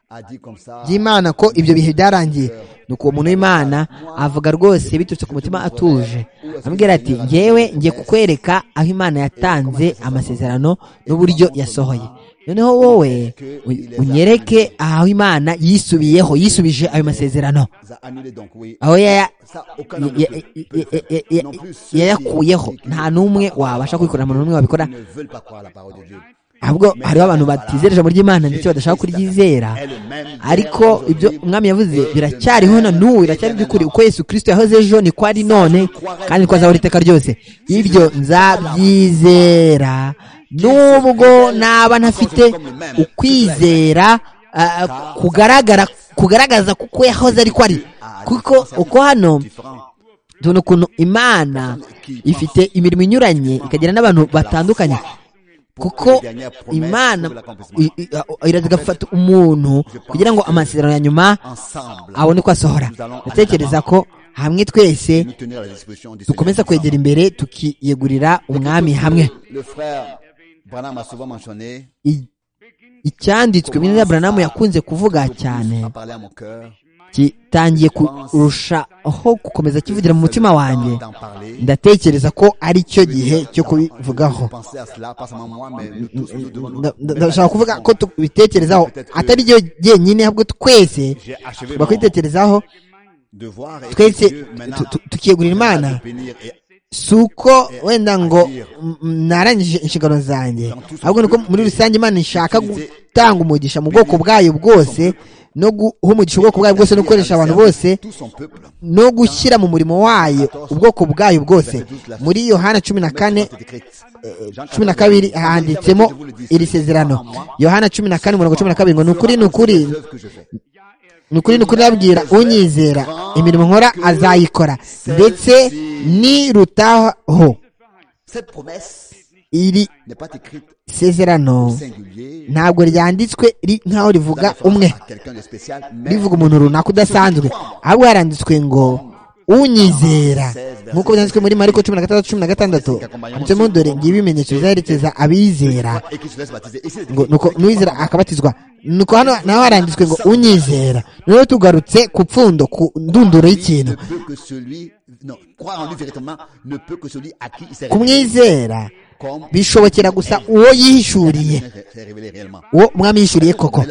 a dit comme ça. by'imana ko ibyo bihe byarangiye nuko uwo muntu w'imana avuga rwose biturutse ku mutima atuje amubwira ati ngewe ngiye kukwereka aho imana yatanze amasezerano n'uburyo yasohoye noneho wowe u- unyereke aho imana yisubiyeho yisubije ayo masezerano Ils ont annulé donc, oui. aho yaya- Ça, ya- aucun homme ya- ne peut- ya- peut- ya- non ya- plus ceux qui- yayakuyeho qui- nta n'umwe wabasha kubikora nta muntu n'umwe wabikora Ils ne veulent pas croire la parole de Dieu. ahubwo hariho abantu batizera ijambo ry'imana ndetse badashaka kuryizera ariko ibyo umwami yavuze biracyariho na n'ubu biracyari by'ukuri uko yesu kirisito yahoze ejo niko ari none kandi niko azahora iteka ryose ibyo nzabyizera nubwo naba ntafite ukwizera ah, kugaragara kugaragaza kuko yahoze ariko ari kuko uko hano Différent. tubona ukuntu imana ifite imirimo inyuranye ikagira n'abantu batandukanye kuko imana i- i- iraza igafata umuntu kugira ngo amasezerano ya nyuma Ensemble, abone uko asohora ndatekereza ko hamwe twese nous tenir à la disposition du dukomeza Seigneur. kwegera imbere tukiyegurira umwami hamwe Le frère Branham a souvent mentionné, I- icyanditswe mu izina rya buranamu yakunze kuvuga cyane a parlé à mon cœur, gitangiye kurushaho gukomeza kivugira mu mutima wanjye d'en parler. ndatekereza ko ari cyo gihe cyo kubivugaho Pensez à cela, pas seulement moi, mais tout ce que nous devons Nda- nda- nous- ndashaka kuvuga ko tubitekerezaho atari byo jyenyine ahubwo twese J'ai achevé mon tugomba kubitekerezaho devoir et twese Dieu, maintenant, tu- tu- tukiyegurira imana de bénir et si uko wenda ngo m- m- narangije inshingano zanjye ahubwo nuko muri rusange imana ishaka gutanga umugisha mu bwoko bwayo bwose no guha umugisha ubwoko bwayo bwose no gukoresha abantu bose tout son peuple. no gushyira mu murimo wayo ubwoko bwayo bwose muri yohana cumi na kane C'est écrit. cumi na kabiri handitsemo iri sezerano yohana cumi na kane umurongo cumi na kabiri ngo ni ukuri ni ukuri œuvres que je fais. ni ukuri ni ukuri ndabwira unyizera imirimo nkora azayikora ndetse nirutaho Cette promesse iri n'est pas écrite au sezerano singulier. ntabwo ryanditswe ri- nk'aho rivuga umwe à Quelqu'un de spécial, mais rivuga umuntu runaka udasanzwe ahubwo haranditswe ngo unyizera nk'uko byanditswe muri mariko cumi na gatandatu cumi na gatandatu handitsemo dore ngibi ibimenyetso bizaherekeza abizera et qui se laisse baptiser. Ici, c'est ngo écrit. nuko n'uwizera akabatizwa nuko hano naho haranditswe ngo unyizera noneho tugarutse ku pfundo ku ndunduro ne y'ikintu peut que celui, non, croire en lui véritablement ne peut que celui à qui il s'est révélé. kumwizera Comme bishobokera gusa uwo yihishuriye s'est révélé réellement. uwo umwami yihishuriye koko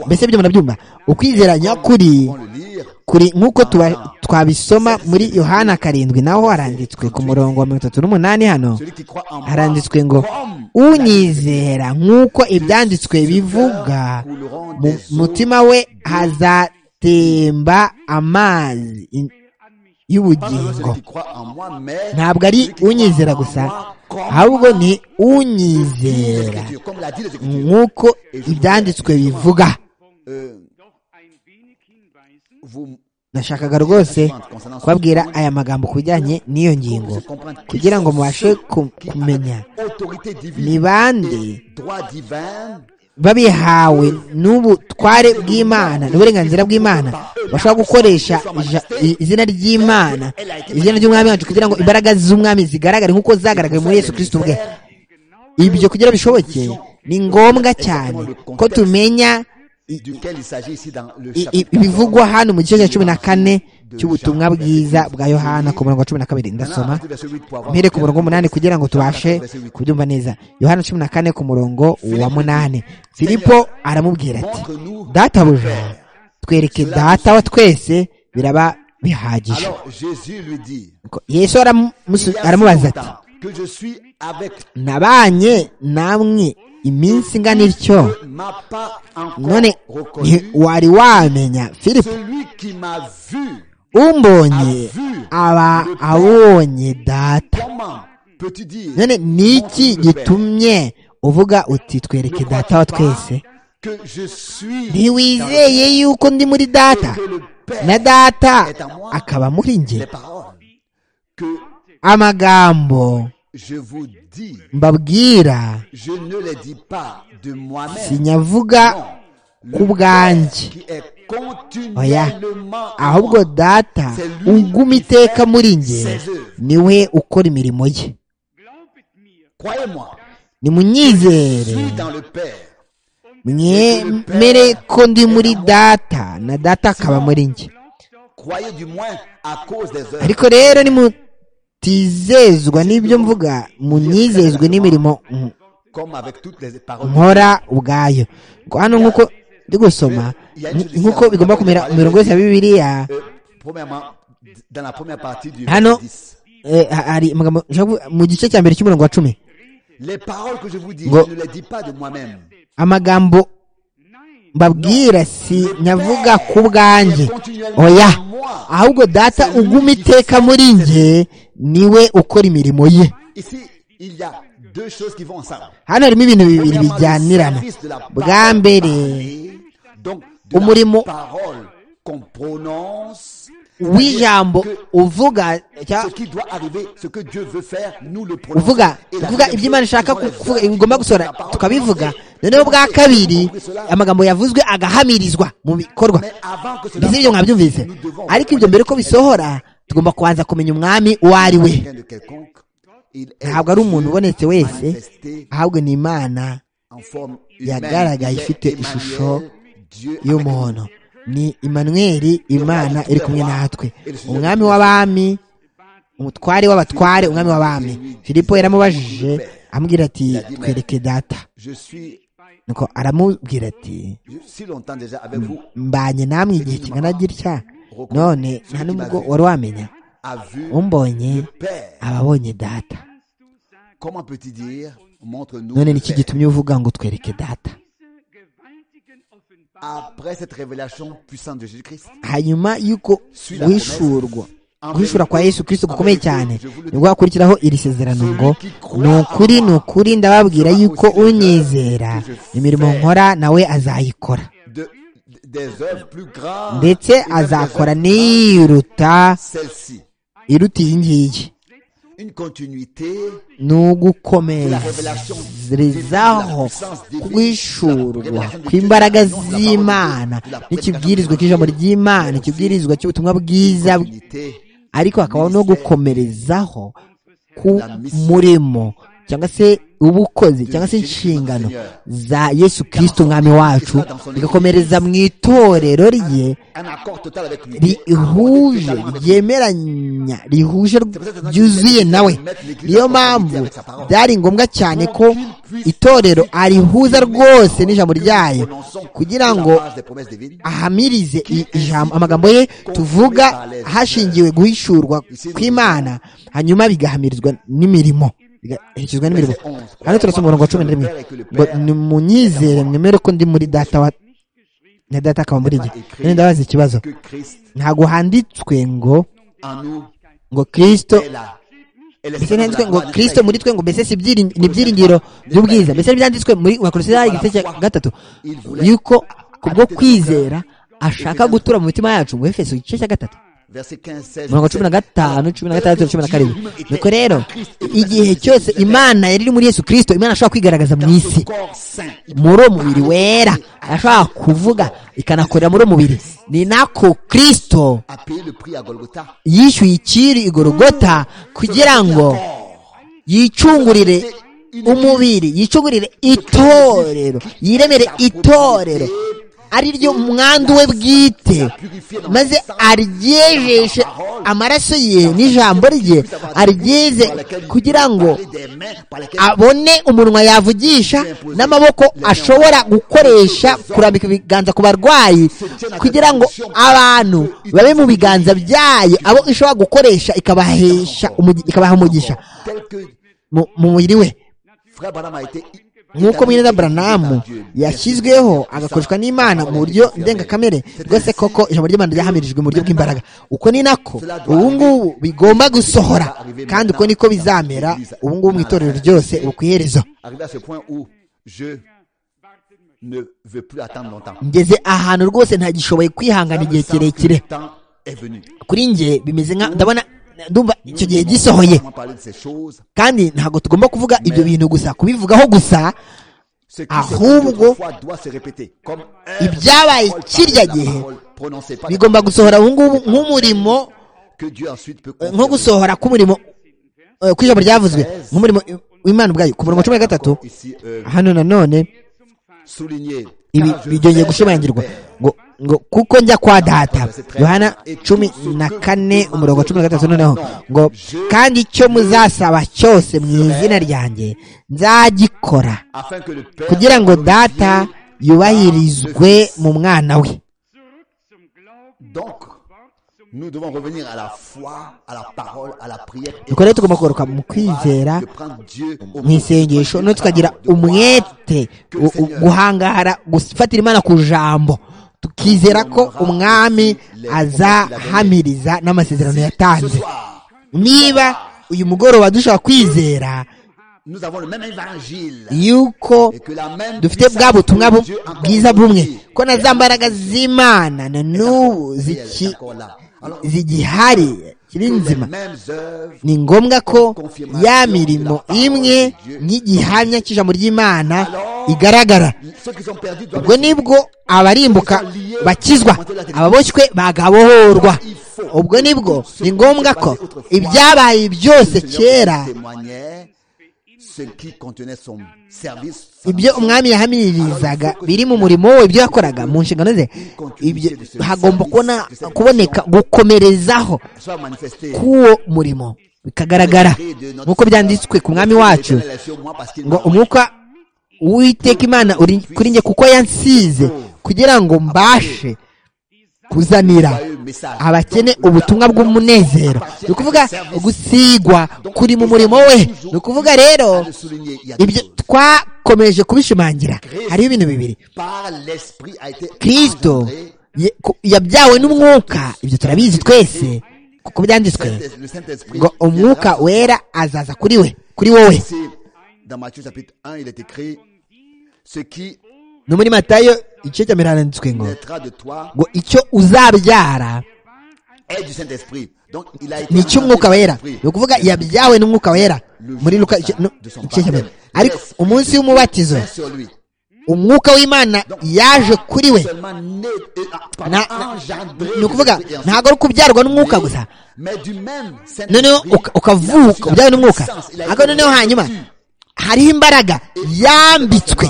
mbese ibyo munabyumva ukwizera nyakuri On le lire. kuri nk'uko tuba- twabisoma muri yohana karindwi naho haranditswe ku murongo wa mirongo itatu n'umunani hano Celui qui croit en moi, haranditswe ngo comme unyizera nk'uko ibyanditswe bivuga mu mutima we hazatemba amazi in- pas seulement y'ubugingo celui qui croit en moi, mais ntabwo ari unyizera gusa ahubwo ni unyizera Écritures, comme l'a dit les Écritures. nk'uko ibyanditswe bivuga Euh, vous nashakaga rwose kubabwira aya magambo ku bijyanye n'iyo ngingo vous comprendre qui kugira ngo sont mubashe ceux ku- qui, kumenya avec autorité divine ni bande et droit divin, babihawe n'ubutware bw'imana n'uburenganzira bw'imana bashobora gukoresha ija- i- izina ry'imana izina ry'umwami wacu kugira ngo imbaraga z'umwami zigaragare nk'uko zagaragaye muri yesu kirisito ubwe ibyo kugira bishoboke ni ngombwa cyane ko tumenya i- i- ibivugwa hano mu gice cya cumi na kane cy'ubutumwa bwiza bwa yohana ku murongo wa cumi na kabiri ndasoma mpere ku murongo w'umunani kugira ngo tubashe kubyumva neza yohana cumi na kane ku murongo wa munani filipo aramubwira ati databuja twereke data wa twese biraba bihagije Alors Jésus lui dit Ko- yesu aramusu- Il y a si aramubaza longtemps ati que je suis avec nabanye namwe iminsi ingana ityo toi, m'a pas encore none nti reconnu wari wamenya filipo celui qui m'a vu. umbonye aba abonye data Comment peux-tu dire none ni iki gitumye uvuga uti twereke data wa twese que je suis ntiwizeye yuko ndi muri dans- data que le Père na data akaba muri les nge paroles que amagambo je vous dis, mbabwira je ne les dis pas de moi-même. sinyavuga Non. ku bwanjye qui est oya continuellement en ahubwo moi, data uguma iteka muri nge niwe ukora imirimo ye Croyez-moi, je nimunyizere suis dans le Père. mwemere ko ndi muri data na data akaba muri nge Croyez du moins à cause des œuvres. ariko rero nimutizezwa n'ibyo mvuga munyizezwe n'imirimo m- Comme avec toutes les paroles. nkora ubwayo Ngo hano nk'uko ndi gusoma ni- nk'uko bigomba kumera mu mirongo yose ya bibiliya Euh, premièrement, d- dans la première partie du Ah non. verset 10. eh, ha- hari amagambo nshaka kuvuga- mu gice cya mbere cy'umurongo wa cumi Les paroles que je vous dis, Go. je ne les dis pas de moi-même. amagambo mbabwira si nyavuga ku bwanjye oya ahubwo data uguma iteka muri nge niwe ukora imirimo ye Ici, il y a deux choses qui vont ensemble. hano harimo ibintu bibiri Premièrement, le bijyanirana service de la parole bwa mbere parlée, donc de umurimo- la parole qu'on prononce, w'ijambo uvuga ce cya- qui doit arriver, ce que Dieu veut faire, nous le prononçons. uvuga Et la uvuga deuxième ibyo imana chose, ishaka ce sont les kuvuga œuvres. igomba gusohora La parole tukabivuga prononcée. noneho bwa Nous avons kabiri compris cela. amagambo yavuzwe agahamirizwa mu bikorwa Mais avant que cela mbese ibyo mwabyumvise nous devons- ariko ibyo mbere ko bisohora tugomba kubanza kumenya umwami uwo ari we Quelqu'un de quelconque, il est ntabwo ari umuntu Dieu ubonetse wese manifesté ahubwo ni imana en forme humaine. yagaragaye Il est ifite Emmanuel, ishusho Dieu avec y'umuhondo nous. ni imanweri imana iri kumwe natwe umwami w'abami umutware w'abatware umwami w'abami filipo yaramubajije amubwira ati twereke data Je suis nuko aramubwira ati je- si longtemps déjà avec vous, mbanye namwe igihe kingana gitya none nta n'ubwo wari wamenya a vu umbonye Père. aba abonye data Comment peux-tu dire Montre-nous. none le ni iki Père. gitumye uvuga ngo twereke data Après cette révélation puissante de Jésus-Christ, hanyuma y'uko guhishurwa guhishura kwa yesu kirisito gukomeye cyane nibwo hakurikiraho iri sezerano ngo ni ukuri ni ukuri ndababwira yuko unyizera imirimo nkora nawe azayikora de, de- des œuvres plus grandes, ndetse azakora n'iyiruta celle-ci. iruta iyi ngiyi Une continuité ni ugukomerezaho guhishurwa kw'imbaraga z'imana n'ikibwirizwa cy'ijambo ry'imana ikibwirizwa cy'ubutumwa bwiza unité, ariko hakaba no gukomerezaho ku murimo cyangwa se ubukozi cyangwa se inshingano za yesu kirisito umwami wacu bigakomereza mu itorero rye un accord total avec lui. rihuje ryemeranya rihuje ryuzuye nawe niyo mpamvu byari ngombwa cyane ko itorero arihuza rwose n'ijambo ryayo kugira ngo des promesses divines. ahamirize i- ijambo amagambo ye tuvuga hashingiwe guhishurwa kw'imana hanyuma bigahamirizwa n'imirimo bigaherekezwa n'imirimo hano turasoma umurongo wa cumi na rimwe ngo nimunyizere mwemere ko ndi muri data wa na data akaba muri njye none ndabaza ikibazo Que Christ ntabwo handitswe ngo en nous ngo kirisito est là. Et mbese l'espérance de ntihanditswe la ngo gloire de kirisito muri twe ngo mbese si ibyiring- ni ibyiringiro by'ubwiza mbese ntibyanditswe muri bakorosidari igice cya gatatu yuko kubwo kwizera ashaka gutura mu mitima yacu ngo efeso igice cya gatatu Verset 15, 16. mirongo cumi na gatanu cumi na gatandatu cumi na karindwi nuko rero igihe cyose imana yari iri muri yesu kirisito imana ashobora kwigaragaza mu isi Corps saint. muri uwo mubiri wera ashobora kuvuga ikanakorera muri uwo mubiri ni nako kirisito A payé le prix à Golgotha. yishyuye icyiri igorogota kugira ngo yicungurire umubiri yicugurire itorero yiremere itorero ari ryo umwandu we bwite maze aryejeshe amaraso ye n'ijambo rye aryeze kugira ngo abone umunwa yavugisha n'amaboko ashobora gukoresha kurambika ibiganza ku barwayi kugira ngo abantu babe mu biganza byayo abo ishobora gukoresha ikabahesha umugi- ikabaha umugisha mu mu mubiri we nk'uko mwene Abrahamu yashyizweho agakoreshwa n'imana mu buryo ndengakamere rwose koko ijambo ry'imana ryahamirijwe mu buryo bw'imbaraga uko ni nako ubu ngubu bigomba gusohora kandi uko niko bizamera ubu ngubu mu itorero ryose ubu ku iherezo Arrivé à ce point où je ne veux plus attendre longtemps. ngeze ahantu rwose ntagishoboye kwihangana igihe kirekire Le temps est venu. kuri njye bimeze nka ndabona ndumva icyo gihe gisohoye On parler de ces choses. kandi ntabwo tugomba kuvuga ibyo bintu gusa kubivugaho gusa Ce qui Ahubwo, se dit autrefois doit se répéter. Comme œuvre, ibyabaye parole, kirya la gihe parole prononcée par bigomba gusohora ubu ngubu nk'umurimo que Dieu ensuite peut nko confirmer. gusohora k'umurimo eh, ku ijambo ryavuzwe nk'umurimo w'imana ubwayo ku murongo wa cumi na gatatu Ici, euh, hano nanone souligner. ibi Car je vais byongeye gushimangirwa vers le Père. ngo ngo kuko njya kwa data yohana cumi na kane umurongo wa cumi na gatatu noneho ngo kandi icyo muzasaba cyose mu izina ryanjye nzagikora Afin que le Père kugira ngo glorifie data yubahirizwe mu mwana we Donc, nous devons revenir à la foi, à la parole, à la prière. et nuko rero tugomba kugaruka mu kwizera de prendre Dieu au mu isengesho no tukagira umwete u- u- guhangara gufatira imana ku jambo tukizera ko umwami azahamiriza n'amasezerano yatanze niba uyu mugoroba dushobora kwizera Nous avons le même évangile. yuko Et que la même dufite bwa puissance butumwa de bu- Dieu encore bwiza bumwe aujourd'hui ko na za mbaraga z'imana na n'ubu est ziki- encore là. Alors, zigihari kiri les nzima mêmes œuvres ni ngombwa ko ya mirimo imwe nk'igihamya cy'ijambo ry'imana igaragara ceux qui sont perdus doivent ubwo nibwo abarimbuka bakizwa ababoshywe bagabohorwa ubwo nibwo ni ngombwa ko ibyabaye byose Le Seigneur kera témoignait ce qui contenait son service. sa ibyo mission. umwami yahamiririzaga biri mu murimo we ibyo yakoraga mu nshingano ze ibyo hagomba kubona kuboneka gukomerezaho Soit manifesté. k'uwo murimo bikagaragara nk'uko byanditswe ku mwami wacu ngo umwuka w'iteka imana uri kuri njye kuko yansize kugira ngo mbashe kuzanira abakene ubutumwa bw'umunezero ni ukuvuga gusigwa kuri mu murimo we ni ukuvuga rero ibyo twakomeje kubishimangira hariho ibintu bibiri par l'esprit a été kirisito engendré, ye- ku- yabyawe n'umwuka ibyo turabizi twese kuko byanditswe Saint- le Saint-Esprit. ngo umwuka wera azaza kuri we kuri wowe C'est- Dans Matthieu chapitre 1, il est écrit Ce qui no muri matayo igice cya mbere handitswe ngo naîtra de toi ngo icyo uzabyara est du Saint-Esprit. Donc il a été. ni icy'umwuka wera engendré ni du ukuvuga Saint-Esprit. yabyawe n'umwuka wera muri luka igice no, igice cya mbere ariko umunsi w'umubatizo Vient sur lui. umwuka w'imana yaje kuri we Seulement né, et- ah, pardon, Na- na- engendré ni du ukuvuga Saint-Esprit et ensuite ntabwo ari ukubyarwa n'umwuka gusa Mais du même Saint-Esprit, noneho uka- ukavuka la ubyawe n'umwuka puissance, il a ariko été noneho hanyuma revêtu. hariho imbaraga yambitswe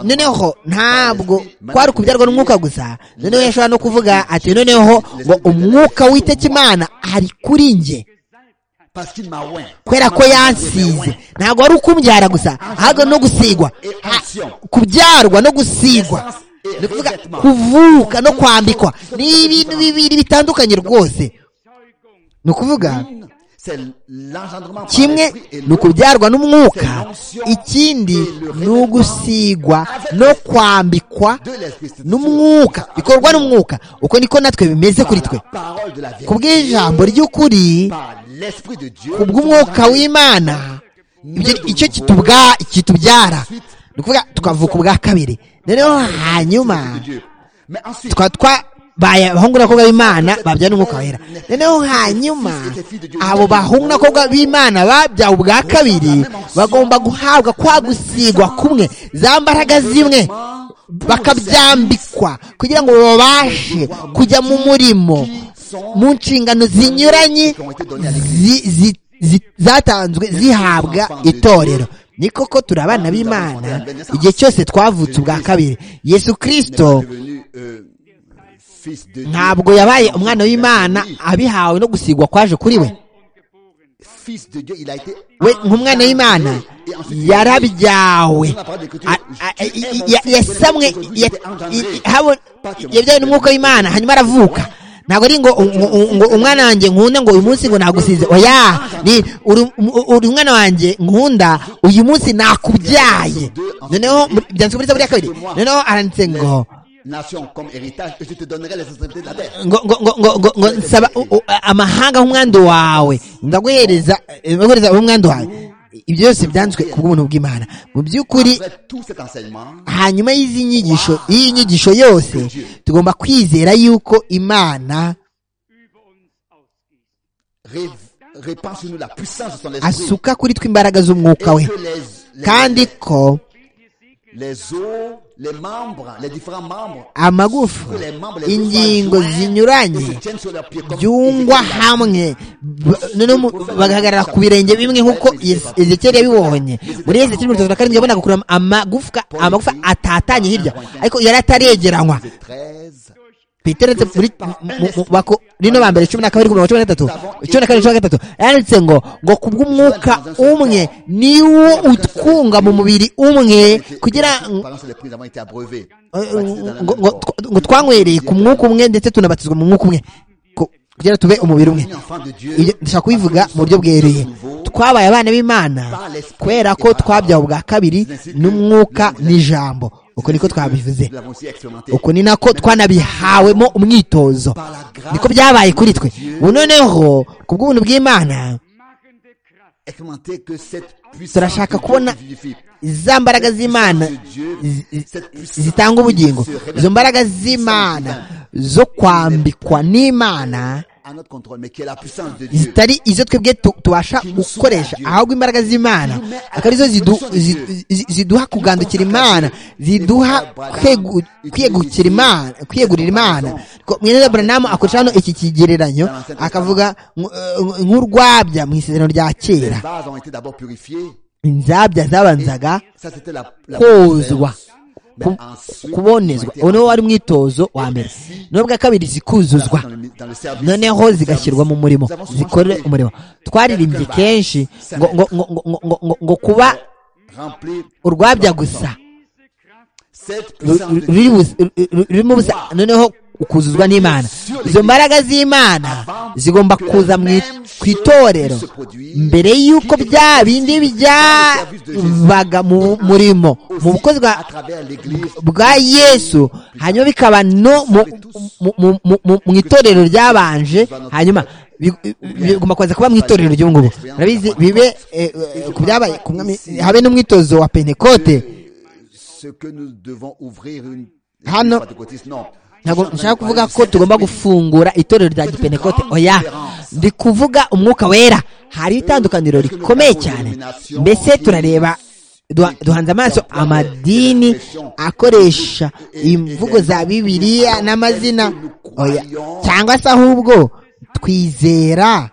noneho ntabwo kwari ukubyarwa n'umwuka gusa noneho yashobora no kuvuga ati noneho ngo umwuka w'iteka imana ari kuri njye Parce qu'il m'a oint. kubera ko yansize ntabwo ari ukumbyara gusa ahubwo no gusigwa Ha- kubyarwa no gusigwa ni ukuvuga kuvuka no kwambikwa ni ibintu bibiri bitandukanye rwose ni ukuvuga C'est l'engendrement par kimwe l'esprit et ni l'autre, ukubyarwa n'umwuka ikindi ni ugusigwa no kwambikwa de l'esprit. C'est- n'umwuka bikorwa n'umwuka uko niko natwe bimeze kuri par twe la parole de la vérité, ku bw'ijambo ry'ukuri par l'esprit de Dieu, ku bw'umwuka w'imana ibyo- icyo kitubwa- kitubyara ni ukuvuga tukavuka ubwa kabiri noneho hanyuma Dieu. Mais ensuite, tukaba twabaye abahungu n'abakobwa b'imana babyara n'umwuka wera noneho hanyuma abo bahungu n'abakobwa b'imana babyawe ubwa kabiri bagomba guhabwa kwa gusigwa kumwe za mbaraga zimwe bakabyambikwa kugira ngo babashe kujya mu murimo mu nshingano zinyuranye zi- zi- zi- zatanzwe zihabwa itorero ni koko turi abana b'imana igihe cyose twavutse ubwa kabiri yesu kirisito ntabwo yabaye umwana w'imana abihawe no gusigwa kwaje kuri we we nk'umwana w'imana yarabyawe yasamwe yabyawe n'umwuka w'imana hanyuma aravuka ntabwo ari ngo umwana wanjye nkunda ngo uyu munsi ngo nagusize oya ni uri umwana wanjye nkunda uyu munsi nakubyaye noneho byanditse muri ya kabiri noneho aranditse ngo ngo ngo ngo ngo ngo nsaba amahanga nk'umwandu wawe ndaguhereza ndaguhereza umwandu wawe ibyo byose byanditswe ku bw'ubuntu bw'imana mu by'ukuri hanyuma y'izi nyigisho y'iyi nyigisho yose tugomba kwizera yuko imana asuka kuri twe imbaraga z'umwuka we kandi ko amagufa ingingo zinyuranye byungwa hamwe bagahagarara ku birenge bimwe nk'uko ezekeri yabibonye muri ezekeri mirongo itatu na karindwi yabona gukurura amagufa amagufa atatanye hirya ariko yari ataregeranwa peteretse muri rino ba mbere cumi na kabiri ku mirongo cumi na gatatu cumi na kabiri cumi na gatatu yanditse ngo ngo kubw'umwuka umwe niwo utwunga mu mubiri umwe kugira ngo twanywereye ku mwuka umwe ndetse tunabatizwa mu mwuka umwe kugira tube umubiri umwe dushobora kubivuga mu buryo bweruye twabaye abana b'imana kubera ko twabyawe ubwa kabiri n'umwuka n'ijambo uko niko twabivuze uko ni nako twanabihawemo umwitozo niko byabaye kuri twe ubu noneho ku bw'ubuntu bw'imana turashaka kubona za mbaraga z'imana zitanga ubugingo izo mbaraga z'imana zo kwambikwa n'imana zitari izo twebwe tubasha gukoresha ahubwo imbaraga z'imana akaba arizo ziduha kugandukira imana ziduha kwiyegukira imana kwiyegurira imana mwene buranamu akoresha hano iki kigereranyo akavuga nk'urwabya mu isezerano rya kera inzabya zabanzaga kozwa kubonezwa ubu wari umwitozo wa mbere n'ubwa kabiri zikuzuzwa noneho zigashyirwa mu murimo zikore umurimo twaririmbye kenshi ngo kuba urwabya gusa rurimo ubusa noneho ukuzuzwa n'imana izo mbaraga z'imana zigomba kuza ku itorero mbere y'uko bya bindi byabaga mu murimo mu bukozi bwa yesu hanyuma bikaba no mu itorero ryabanje hanyuma bigomba kuza kuba mu itorero ry'ubu ngubu murabizi bibe ku byabaye habe n'umwitozo wa pentekote hano ntabwo nshaka kuvuga ko tugomba gufungura itorero rya gipenekote oya ndi kuvuga umwuka wera hari itandukaniro rikomeye cyane mbese turareba duhanze amaso amadini akoresha imvugo za bibiliya n'amazina oya cyangwa se ahubwo twizera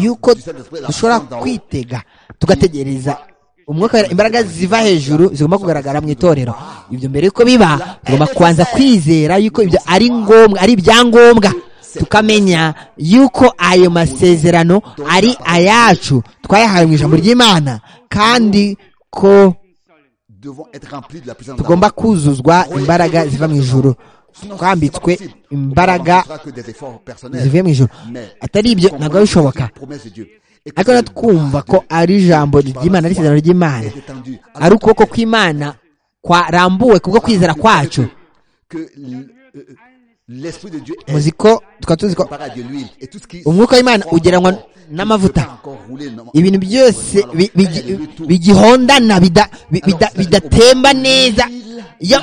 yuko dushobora kwitega tugategereza umwuka imbaraga ziva hejuru zigomba kugaragara mu itorero ibyo mbere yuko biba tugomba kubanza kwizera yuko ibyo ari ngombwa ari ibyangombwa tukamenya yuko ayo masezerano ari ayacu twayahawe mu ijambo ry'imana kandi ko tugomba kuzuzwa imbaraga ziva mu ijuru twambitswe imbaraga zivuye mu ijoro atari ibyo ntabwo bishoboka ariko twumva ko ari ijambo ry'imana ari isezerano ry'imana ari ukuboko kw'imana kwarambuwe kubwo kwizera kwacu muzi ko tukaba tuzi ko umwuka w'imana ugeranwa n'amavuta ibintu byose bigihondana bidatemba neza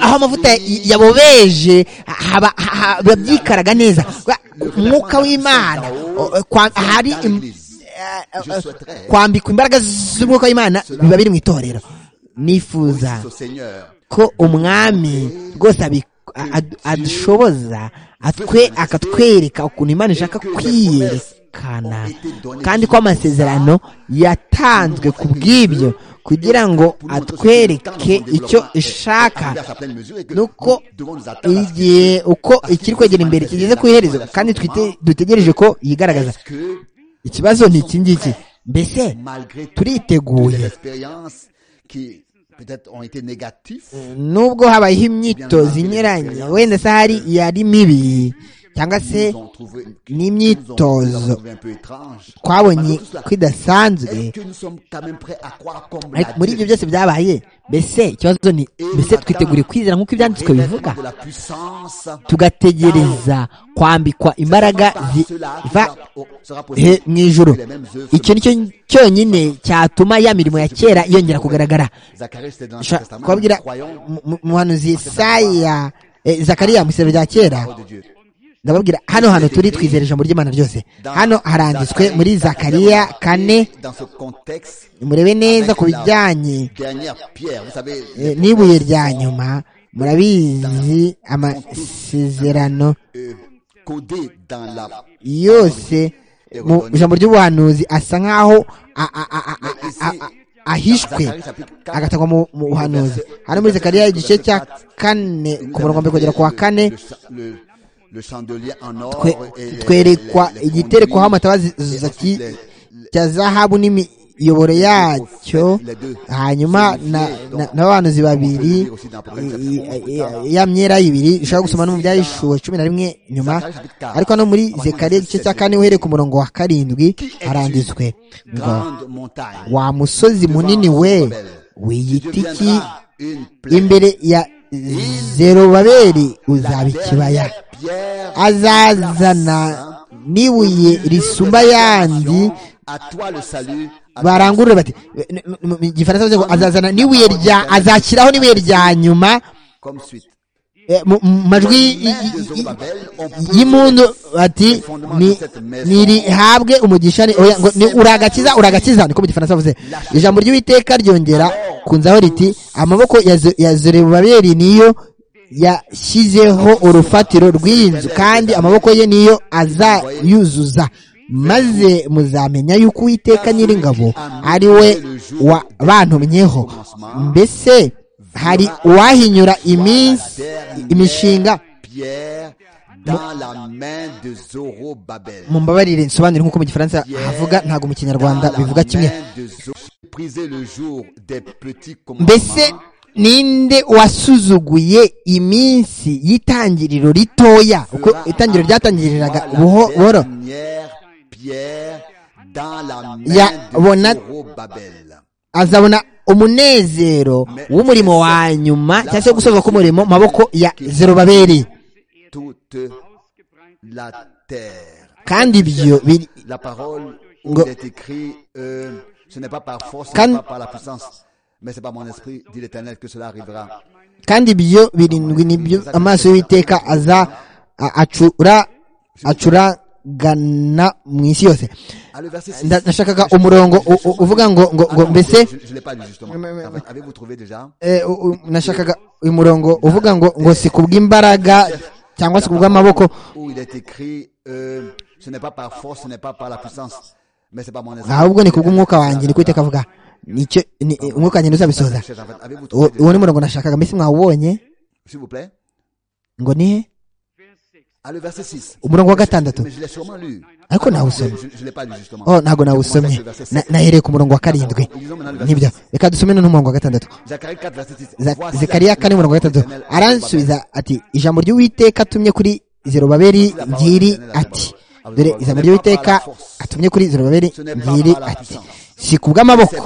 aho amavuta yabobeje haba byikaraga neza umwuka w'imana hari kwambikwa imbaraga z'umwuka w'imana biba biri mu itorero nifuza ko umwami rwose adushoboza akatwereka ukuntu imana ishaka kwiyereka kanaka kandi ko amasezerano yatanzwe ku bw'ibyo kugira ngo atwereke icyo ishaka nuko igihe uko ikiri kwegera imbere kigeze ku iherezo kandi twite- dutegereje ko yigaragaza ikibazo ni iki ngiki mbese turiteguye nubwo habayeho imyitozo inyuranye wenda se hari iyari mibi cyangwa se n'imyitozo twabonye ko idasanzwe ariko muri ibyo byose byabaye mbese ikibazo ni mbese twitegure kwizera nk'uko ibyanditswe bivuga tugategereza kwambikwa imbaraga ziva he- mu ijuru icyo ni cyo cyonyine cyatuma ya mirimo ya kera yongera kugaragara Nshobora kubabwira mu- mu- muhanuzi yesaya eh, zakariya mu isero rya kera ndababwira hano hantu turi twizera ijambo ry'imana ryose hano haranditswe muri zakariya kane murebe neza ku bijyanye eh, n'ibuye rya nyuma murabizi amasezerano yose mu ijambo ry'ubuhanuzi asa nk'aho a- a- a- a- a- a- a- ahishwe agatangwa mu mu buhanuzi hano muri zakariya igice cya kane ku murongo mbere kugera ku wa kane twe- twerekwa igiterekwaho amatabazi zaki- cya zahabu n'imiyoboro yacyo hanyuma na- na- n'abahanuzi babiri i- i- ya myera ibiri ushobora gusoma no mu byayishuwe cumi na rimwe nyuma ariko no muri zekariya igice cya kane uhereye ku murongo wa karindwi haranditswe ngo wa musozi munini we wiyitiki imbere ya zerubabeli uzaba ikibaya azazana n'ibuye risumba yandi barangurure bati n- n- mu gifaransa bavuze ngo azazana n'ibuye rya azashyiraho n'ibuye rya nyuma eh, mu mu majwi y- y- y- y'impundu bati ni- ntirihabwe umugisha ni- oya, ngo ni uragakiza uragakiza niko mu gifaransa bavuze ijambo ry'uwiteka ryongera kunzaho riti amaboko ya Zo- ya zorobabeli niyo yashyizeho urufatiro rw'iyi nzu kandi amaboko ye niyo azayuzuza maze muzamenya yuko uwiteka nyiringabo ari we wa- bantumyeho mbese hari uwahinyura iminsi imishinga mumbabarire nsobanure nk'uko mu gifaransa havuga ntabwo mu kinyarwanda bivuga kimwe mbese ninde wasuzuguye iminsi y'itangiriro ritoya uko itangiriro ryatangiriraga buho- buhoro yabona azabona umunezero w'umurimo wa nyuma cyangwa se wo gusoza k'umurimo mu maboko ya zerubabeli kandi ibyo biri La parole Ngo- il est écrit euh, ce n'est pas par force, ce Kan- n'est pas par la puissance, mais c'est par mon esprit, dit l'Éternel, que cela arrivera. kandi ibyo birindwi nibyo amaso y'uwiteka aza a- acura acuragana mu isi yose Ah, le verset 6. Nda- nashakaga umurongo u- u- uvuga ngo ngo ngo mbese je je l'ai pas lu justement. Avez- Avez-vous trouvé déjà eh, u- u- nashakaga uyu murongo uvuga ngo ngo si kubw'imbaraga cyangwa se kubw'amaboko où il est écrit euh, ce n'est pas par force, ce n'est pas par la puissance, mais c'est par mon esprit. ahubwo ni kubw'umwuka wanjye niko iteka avuga nicyo ni- umwuka wanjye uzabisoza Chers enfants, Avez-vous U- trouvé déjà uwo ni umurongo nashakaga mbese mwawubonye S'il vous plaît. ngo ni he Ah, le verset 6. umurongo wa gatandatu Mais je l'ai sûrement lu. ariko Je nawusomye ne l'ai pas lu justement. oh ntabwo nawusomye Na- nahereye ku murongo wa karindwi nibyo reka dusome noneho umurongo wa gatandatu Zacharie 4, verset 6. Za- Voici la zekariya parole kane umurongo wa de gatandatu l'Éternel. aransubiza ati ijambo ry'uwiteka atumye kuri zerubabeli ngiri ati dore ijambo ry'uwiteka atumye kuri zerubabeli ngiri ati si kubw'amaboko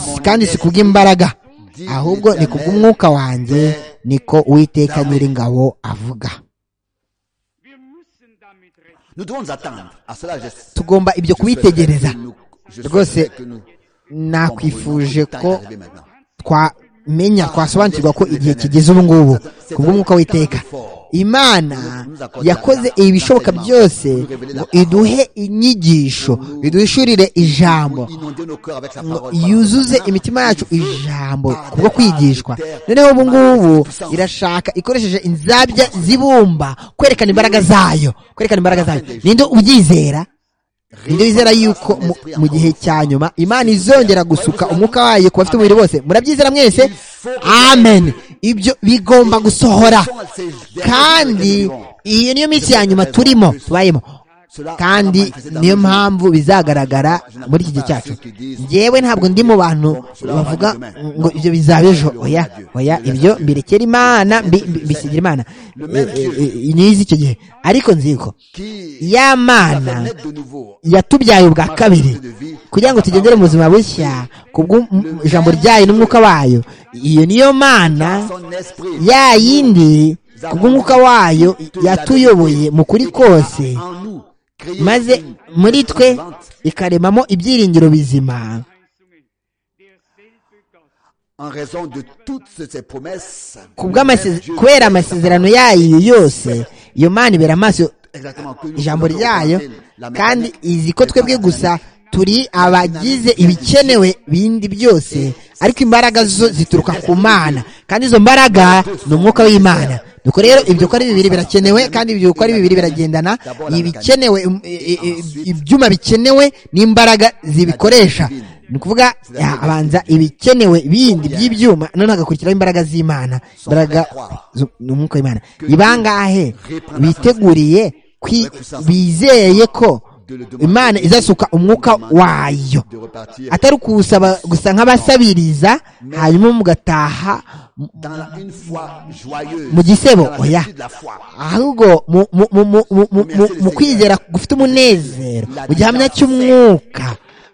si- kandi si kubw'imbaraga ahubwo ni kubw'umwuka wanjye niko uwiteka nyiringabo avuga Nous devons nous attendre à cela. je- tugomba ibyo je souhaiterais kubitegereza que nous- je Rwose, souhaiterais que nous- nakwifuje ko Arrivé maintenant. twamenya twasobanukirwa ko igihe kigeze ubu ngubu ku bw'umwuka w'iteka imana yakoze ibishoboka byose ngo iduhe inyigisho iduhishurire ijambo Inonder nos cœurs avec sa ngo parole. yuzuze imitima yacu ijambo kubwo kwigishwa noneho ubu ngubu irashaka ikoresheje inzabya zibumba kwerekana imbaraga zayo kwerekana imbaraga zayo ninde ubyizera ninde wizera yuko mu- mu gihe cya nyuma imana izongera gusuka umwuka wayo ku bafite umubiri bose murabyizera mwese amen ibyo bigomba gusohora kandi iyo niyo minsi ya nyuma turimo tubayemo kandi niyo mpamvu bizagaragara muri iki gihe cyacu yewe ntabwo ndi mu bantu bavuga ngo ibyo bizaba ejo oya oya ibyo mbirekera imana mbi- mbi- mbisigira imana E- e- e- nize icyo gihe ariko nzi ko ya mana yatubyaye ubwa kabiri kugira ngo tugendere mu buzima bushya kubw'ijambo ryayo n'umwuka wayo iyo niyo mana ya yindi kubw'umwuka wayo yatuyoboye mu kuri kose maze muri twe ikaremamo ibyiringiro bizima ku bw'amase- kubera amasezerano yayo yose iyo mana ibera amaso ijambo ryayo kandi izi ko twebwe gusa turi abagize ibikenewe bindi byose ariko imbaraga zo zituruka ku mana kandi izo mbaraga ni umwuka w'imana nuko rero ibyo uko ari bibiri birakenewe kandi ibyo uko ari bibiri biragendana ibikenewe im- i- i- i- ibyuma bikenewe n'imbaraga zibikoresha ni ukuvuga ya, abanza ibikenewe bindi by'ibyuma noneho hagakurikiraho imbaraga z'imana imbaraga zo- ni umwuka w'imana ni bangahe biteguriye kwi- bizeye ko imana izasuka umwuka wayo atari kuwusaba gusa nk'abasabiriza hanyuma mugataha mu gisebo oya ahubwo mu- mu- mu- mu- mu- mu- mu- mu kwizera gufite umunezero mu gihamya cy'umwuka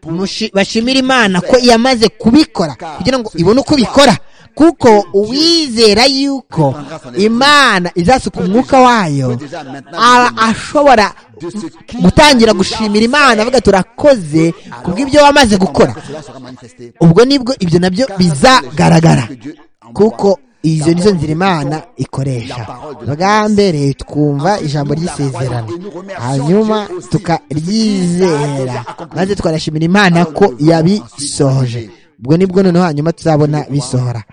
mushi- bashimira imana ko yamaze kubikora kugira ngo ibone uko bikora kuko uwizera yuko imana izasuka umwuka wayo aba ashobora gutangira gushimira imana avuga turakoze kubw'ibyo wamaze gukora ubwo nibwo ibyo nabyo bizagaragara kuko izo nizo nzira imana ikoresha bwa mbere twumva ijambo ry'isezerano hanyuma tukaryizera maze tukanashimira imana ko yabisohoje ubwo nibwo noneho hanyuma tuzabona bisohora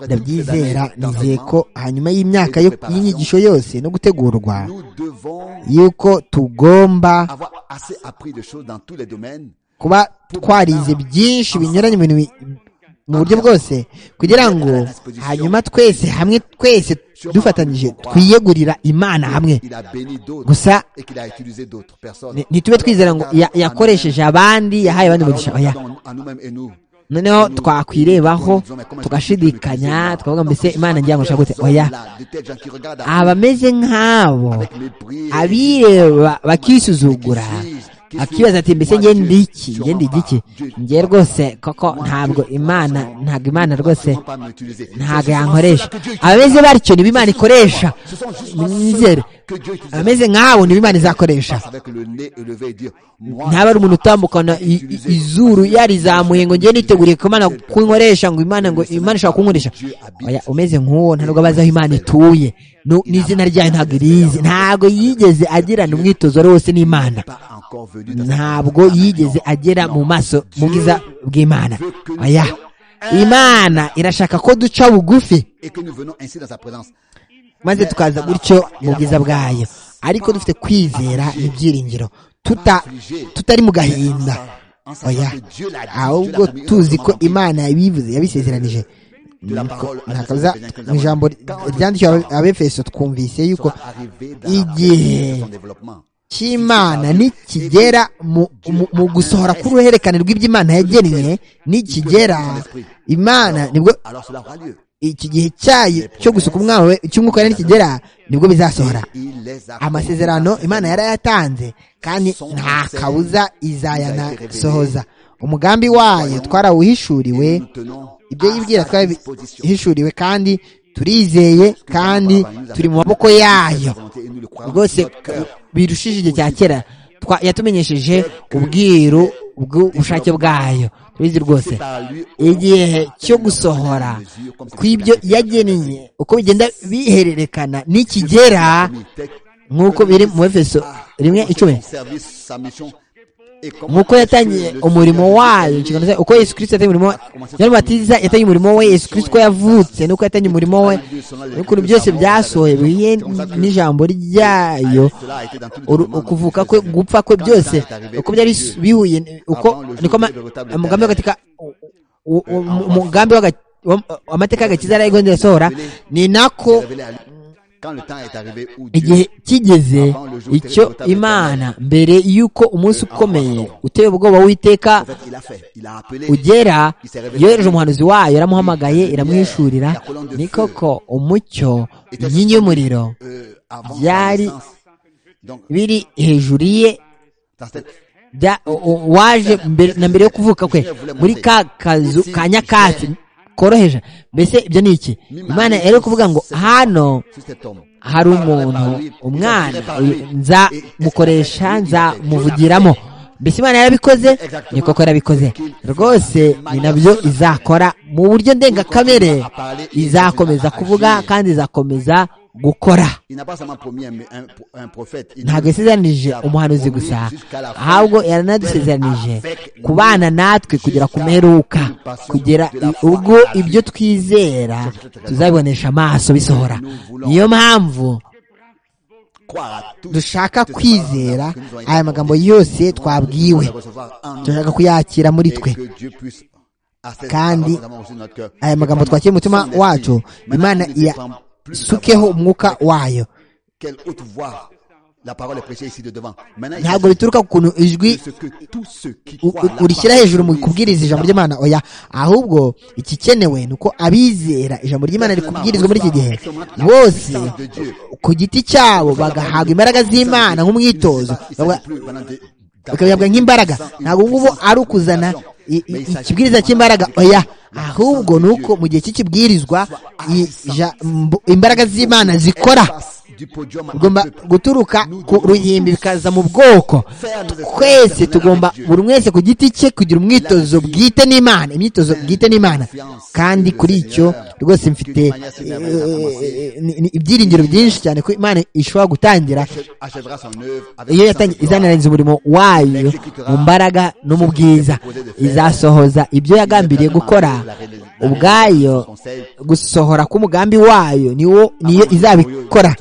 ndabyizera nizeye ko hanyuma y'imyaka yo- y'inyigisho yose no gutegurwa yuko tugomba kuba twarize byinshi binyuranye mu bintu bi- mu buryo bwose kugira ngo hanyuma twese hamwe twese dufatanyije twiyegurira imana hamwe gusa ni- ntitube twizera ngo ya- yakoresheje abandi yahaye abandi umugisha oya noneho twakwirebaho tugashidikanya twavuga mbese imana ngira ngo nshaka gute oya abameze nk'abo abireba bakisuzugura akibaza ati mbese nge ndi iki nge ndi igiki nge rwose koko ntabwo imana ntabwo imana rwose ntabwo yankoresha abameze batyo nibo imana ikoresha mwizere abameze nk'abo nibo imana izakoresha ntaba ari umuntu utambukana i- i- izuru yarizamuye ngo ngiye niteguriye ko imana kunkoresha ngo imana ngo imana ishaka kunkoresha oya umeze nk'uwo nta nubwo abazi aho imana ituye Nu- n'izina ryayo ntabwo irizi ntabwo yigeze agirana umwitozo wose n'imana ntabwo yigeze agera mu maso mu bwiza bw'imana oya imana irashaka ko duca bugufi maze tukaza gutyo mu bwiza bwayo ariko dufite kwizera ibyiringiro tuta tutari mu gahinda oya ahubwo tuzi ko imana yabivuze yabisezeranije Nuko ntakaza mu ijambo ryandikiwe abe- abefeso twumvise yuko igihe cy'imana nikigera mu, mu, mu gusohora k'uruhererekane rw'iby'imana yagennye nikigera imana nibwo iki gihe cyayo cyo gusuka umwana we cy'umwuka wera nikigera nibwo bizasohora amasezerano imana yarayatanze kandi nta kabuza izayanasohoza umugambi wayo twarawuhishuriwe ibyo yibwira twarabihishuriwe kandi turizeye kandi turi mu maboko yayo rwose birushije igihe cya kera twa- yatumenyesheje ubwiru bw'ubushake bwayo turizi rwose igihe cyo gusohora kw'ibyo yagennye uko bigenda bihererekana nikigera nk'uko biri mu efeso rimwe icumi nk'uko yatangiye umurimo wayo inshingano zayo uko yesu kirisito yatangiye umurimo we Yohana Umubatiza yatangiye umurimo we yesu kirisito uko yavutse nuko yatangiye umurimo we n'ukuntu byose byasohoye bihiye n'ijambo ryayo uru- ukuvuka kwe gupfa kwe byose uko byari bisu- bihuye uko niko ama- umugambi w'agatika u- u- u- umugambi w'aga- wa- amateka y'agakiza yari igondera asohora ni nako igihe igihe kigeze icyo imana mbere y'uko umunsi ukomeye uteye ubwoba w'iteka ugera yohereje umuhanuzi wayo yaramuhamagaye iramwishurira ni koko umucyo inkingi y'umuriro byari biri hejuru ye bya- o- o- waje mbere- na mbere yo kuvuka kwe muri ka kazu ka nyakatsi koroheje mbese ibyo ni iki imana yari kuvuga ngo hano hari umuntu umwana uyu- nza mukoresha nza muvugiramo mbese imana yarabikoze ni koko yarabikoze rwose ni nabyo izakora mu buryo ndengakamere izakomeza kuvuga kandi izakomeza gukora ntabwo yasezeranije umuhanuzi gusa ahubwo yaranadusezeranije kubana natwe kugera ku mperuka kugera i- ubwo ibyo twizera tuzabibonesha amaso bisohora niyo mpamvu dushaka kwizera aya magambo yose twabwiwe turashaka kuyakira muri twe kandi aya magambo twakira mu mutima wacu imana iyasukeho umwuka wayo Quelle haute voix la parole est prêchée ici de devant. Maintenant, il ntabwo s'agit bituruka ku kuntu ijwi de ce que tous ceux qui u- croient u- la urishyira parole hejuru mu de kubwiriza ijambo Jésus ry'imana oya ahubwo ikikenewe ni uko abizera ijambo ry'imana riri kubwirizwa muri iki gihe bose ku giti cyabo bagahabwa imbaraga z'imana nk'umwitozo Il bavuga- s'agit plus maintenant de- bakabihabwa nk'imbaraga ntabwo ngubu ari ukuzana i- i- ikibwiriza cy'imbaraga oya ahubwo ni uko mu gihe cy'ikibwirizwa i- ijambo- imbaraga z'imana zikora Passe du podium à tugomba un peuple. guturuka ku ruhimbi bikaza mu bwoko twese tugomba buri wese ku giti cye kugira umwitozo bwite n'imana imyitozo bwite n'imana kandi kuri icyo rwose mfite eh, ni- ni ibyiringiro byinshi cyane ko imana ishobora gutangira Achèvera son œuvre avec puissance iyo et yatangiye gloire. izananiza umurimo wayo mu mbaraga no mu bwiza izasohoza ibyo yagambiriye gukora ubwayo gusohora k'umugambi wayo niwo niyo izabikora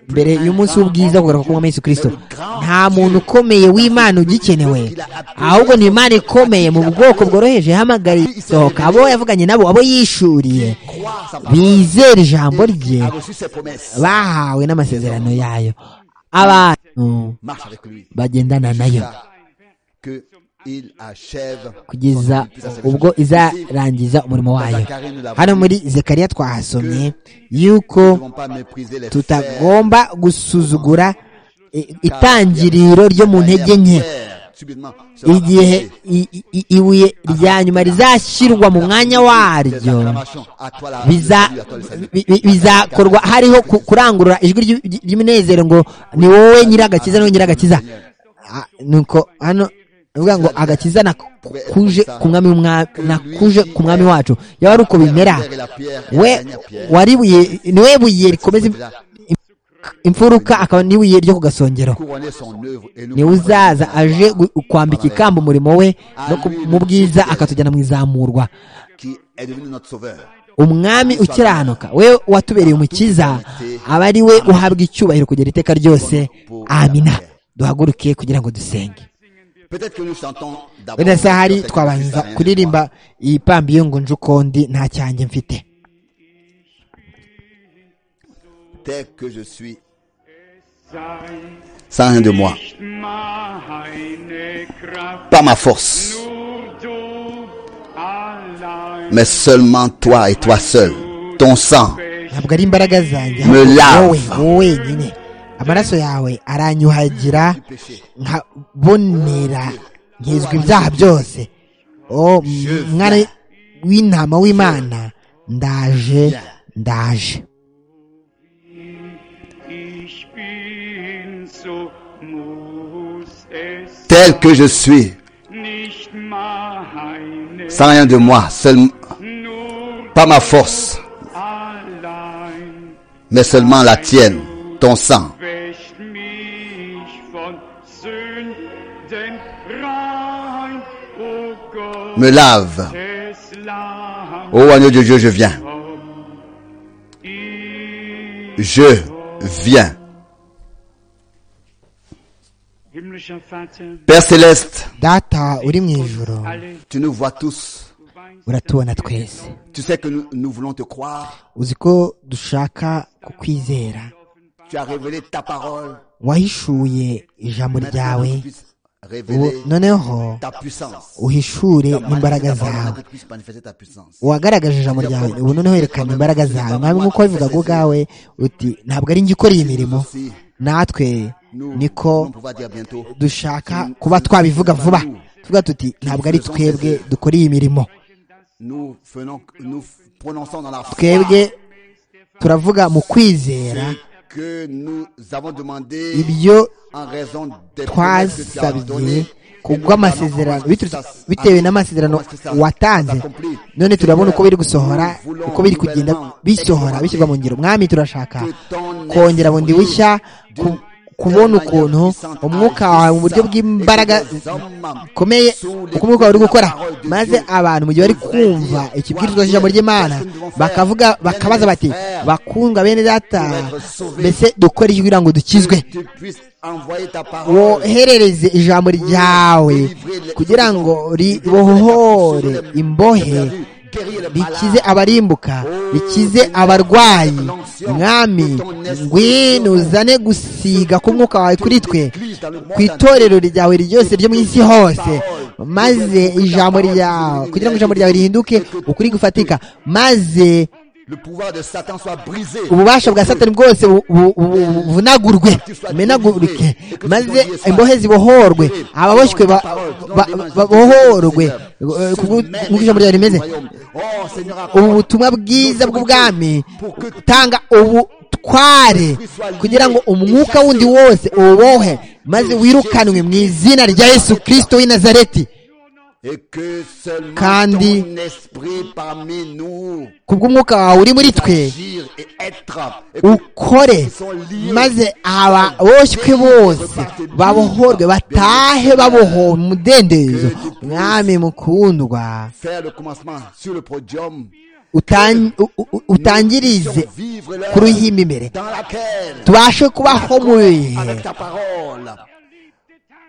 mbere y'umunsi w'ubwiza kugaruka k'umwami Yesu Kristo nta muntu ukomeye w'Imana ugikenewe ahubwo ni Imana ikomeye mu bwoko bworoheje yahamagariye isohoka abo yavuganye nabo abo yishuriye bizera ijambo rye a reçu ses promesses. bahawe n'amasezerano yayo abantu Marche avec lui. bagendana nayo Que il achève kugeza ubwo izarangiza umurimo wayo hano muri zekariya twahasomye yuko Nous ne devons pas mépriser les fers tutagomba gusuzugura i- itangiriro ryo mu ntege nke Fer, subitement, sera igihe arraché. i- i- i- ibuye rya nyuma rizashyirwa mu mwanya Des waryo acclamations. À toi la biza- salut, à toi le salut. bi- bi- bizakorwa hariho ku- kurangurura ijwi ry'u- ry- ry'umunezero ngo ni wowe nyir'agakiza ni wowe nyir'agakiza Ah, nuko hano avuga ngo agakiza nakuje ku mwami w'umwa- nakuje ku mwami wacu yaba ari uko bimera Pierre est la pierre, et la we dernière pierre. wari buye ni we buye rikomeza im- imfuruka akaba n'ibuye ryo ku gasongero Couronner son œuvre et nous niwe uzaza aje gu- kwambika ikamba umurimo we no ku- mu bwiza akatujyana mu izamurwa qui est devenu notre sauveur. umwami ukiranuka we watubereye umukiza aba ari we uhabwa icyubahiro kugera iteka ryose amina duhaguruke kugira ngo dusenge Peut-être que nous chantons d'abord. wenda se hari Peut-être que twabanza Christ a rien kuririmba iyi pambi iyo ngo nje ukundi nta cyanjye mfite de moi. Tel que je suis, Sei sans rien de moi, meine Kraft, pas ma force, nur du allein mais seulement toi et toi seul. Ton sang ntabwo ari imbaraga zanjye Me ahubwo lave. wowe wowe wenyine amaraso yawe aranyuhagira nkabonera nkizwa ibyaha byose o mwana w'intama w'imana ndaje ndaje ich bin, so muss es tel que je suis, nicht meine, sans rien de moi, seulement, nur pas ma force, allein mais seulement la tienne, ton sang. wäscht mich von Sünden rein, o Gott me lave. des Lammes. Ô agneau de Dieu, je viens. Je viens. Himmlischer Vater, Père céleste, data uri mu ijoro alle, tu nous vois tous. du weißt, uratubona twese Tu sais que nous, nous voulons te croire. uzi ko dushaka kukwizera Tu as révélé ta parole. wahishuye ijambo Maintenant, que ryawe tu puisses ubu révéler noneho ta puissance. uhishure Manifester n'imbaraga ta parole, zawe que tu puisses manifester ta puissance. wagaragaje ijambo ryawe ubu noneho yerekana imbaraga zawe mwami nk'uko wabivugaga ubwawe uti ntabwo ari njye ukora iyi mirimo natwe Nous, niko nous pouvons dire bientôt. dushaka kuba twabivuga vuba tuvuga tuti ntabwo ari twebwe dukora iyi mirimo Nous faisons, nous prononçons dans la foi twebwe turavuga mu kwizera que nous avons demandé ibyo en raison des promesses que tu as twasabye données. et nous kubw'amasezerano savons que biturutse- ça- bitewe n'amasezerano que ça- watanze s'accomplit. none turabona uko biri gusohora Nous voulons uko biri kugenda nouvellement bisohora bishyirwa mu ngiro mwami turashaka Que ton kongera bundi esprit bushya ku- d'une kubona telle ukuntu manière umwuka puissante wawe mu buryo agissant bw'imbaraga et que les hommes bikomeye sous les uko umwuka wawe uri gukora paroles de maze Dieu abantu mu gihe bari nous kumva allons dire, ikibwirizwa cy'ijambo ry'imana Qu'est-ce que nous devons faire? bakavuga bakabaza bati Frères, bakundwa bene data pour être sauvés. mbese dukore iki kugira ngo dukizwe tu puisses envoyer ta parole woherereze ijambo ryawe kugira ngo ribohore imbohe rikize abarimbuka rikize abarwayi mwami ngwino uzane gusiga k'umwuka wawe kuri twe ku itorero ryawe ryose ryo mu isi hose maze ijambo ryawe kugira ngo ijambo ryawe rihinduke ukuri gufatika maze le pouvoir de Satan soit brisé ububasha bwa satani bwose bu- bu- bu- buvunagurwe bumenagurike maze imbohe zibohorwe ababoshywe ba- ba- ba- babohorwe eh, kubw- nk'uko ijambo ryawe rimeze Oh, Seigneur, accorde ubu butumwa bwiza bw'ubwami utanga ubutware kugira ngo umwuka wundi wose uwubohe maze wirukanwe mu izina rya yesu kirisito w'i nazareti et que seulement Kandi- ton esprit parmi nous kubw'umwuka wawe uri muri twe agir et être et que ukore maze ababoshywe bose babohorwe batahe babohowe mu mudendezo mwami mukundwa faire le commencement sur le podium utan- u- u- utangirize vivre ku ruhimbi imbere dans laquelle tubashe kubaho mu bihe avec ta parole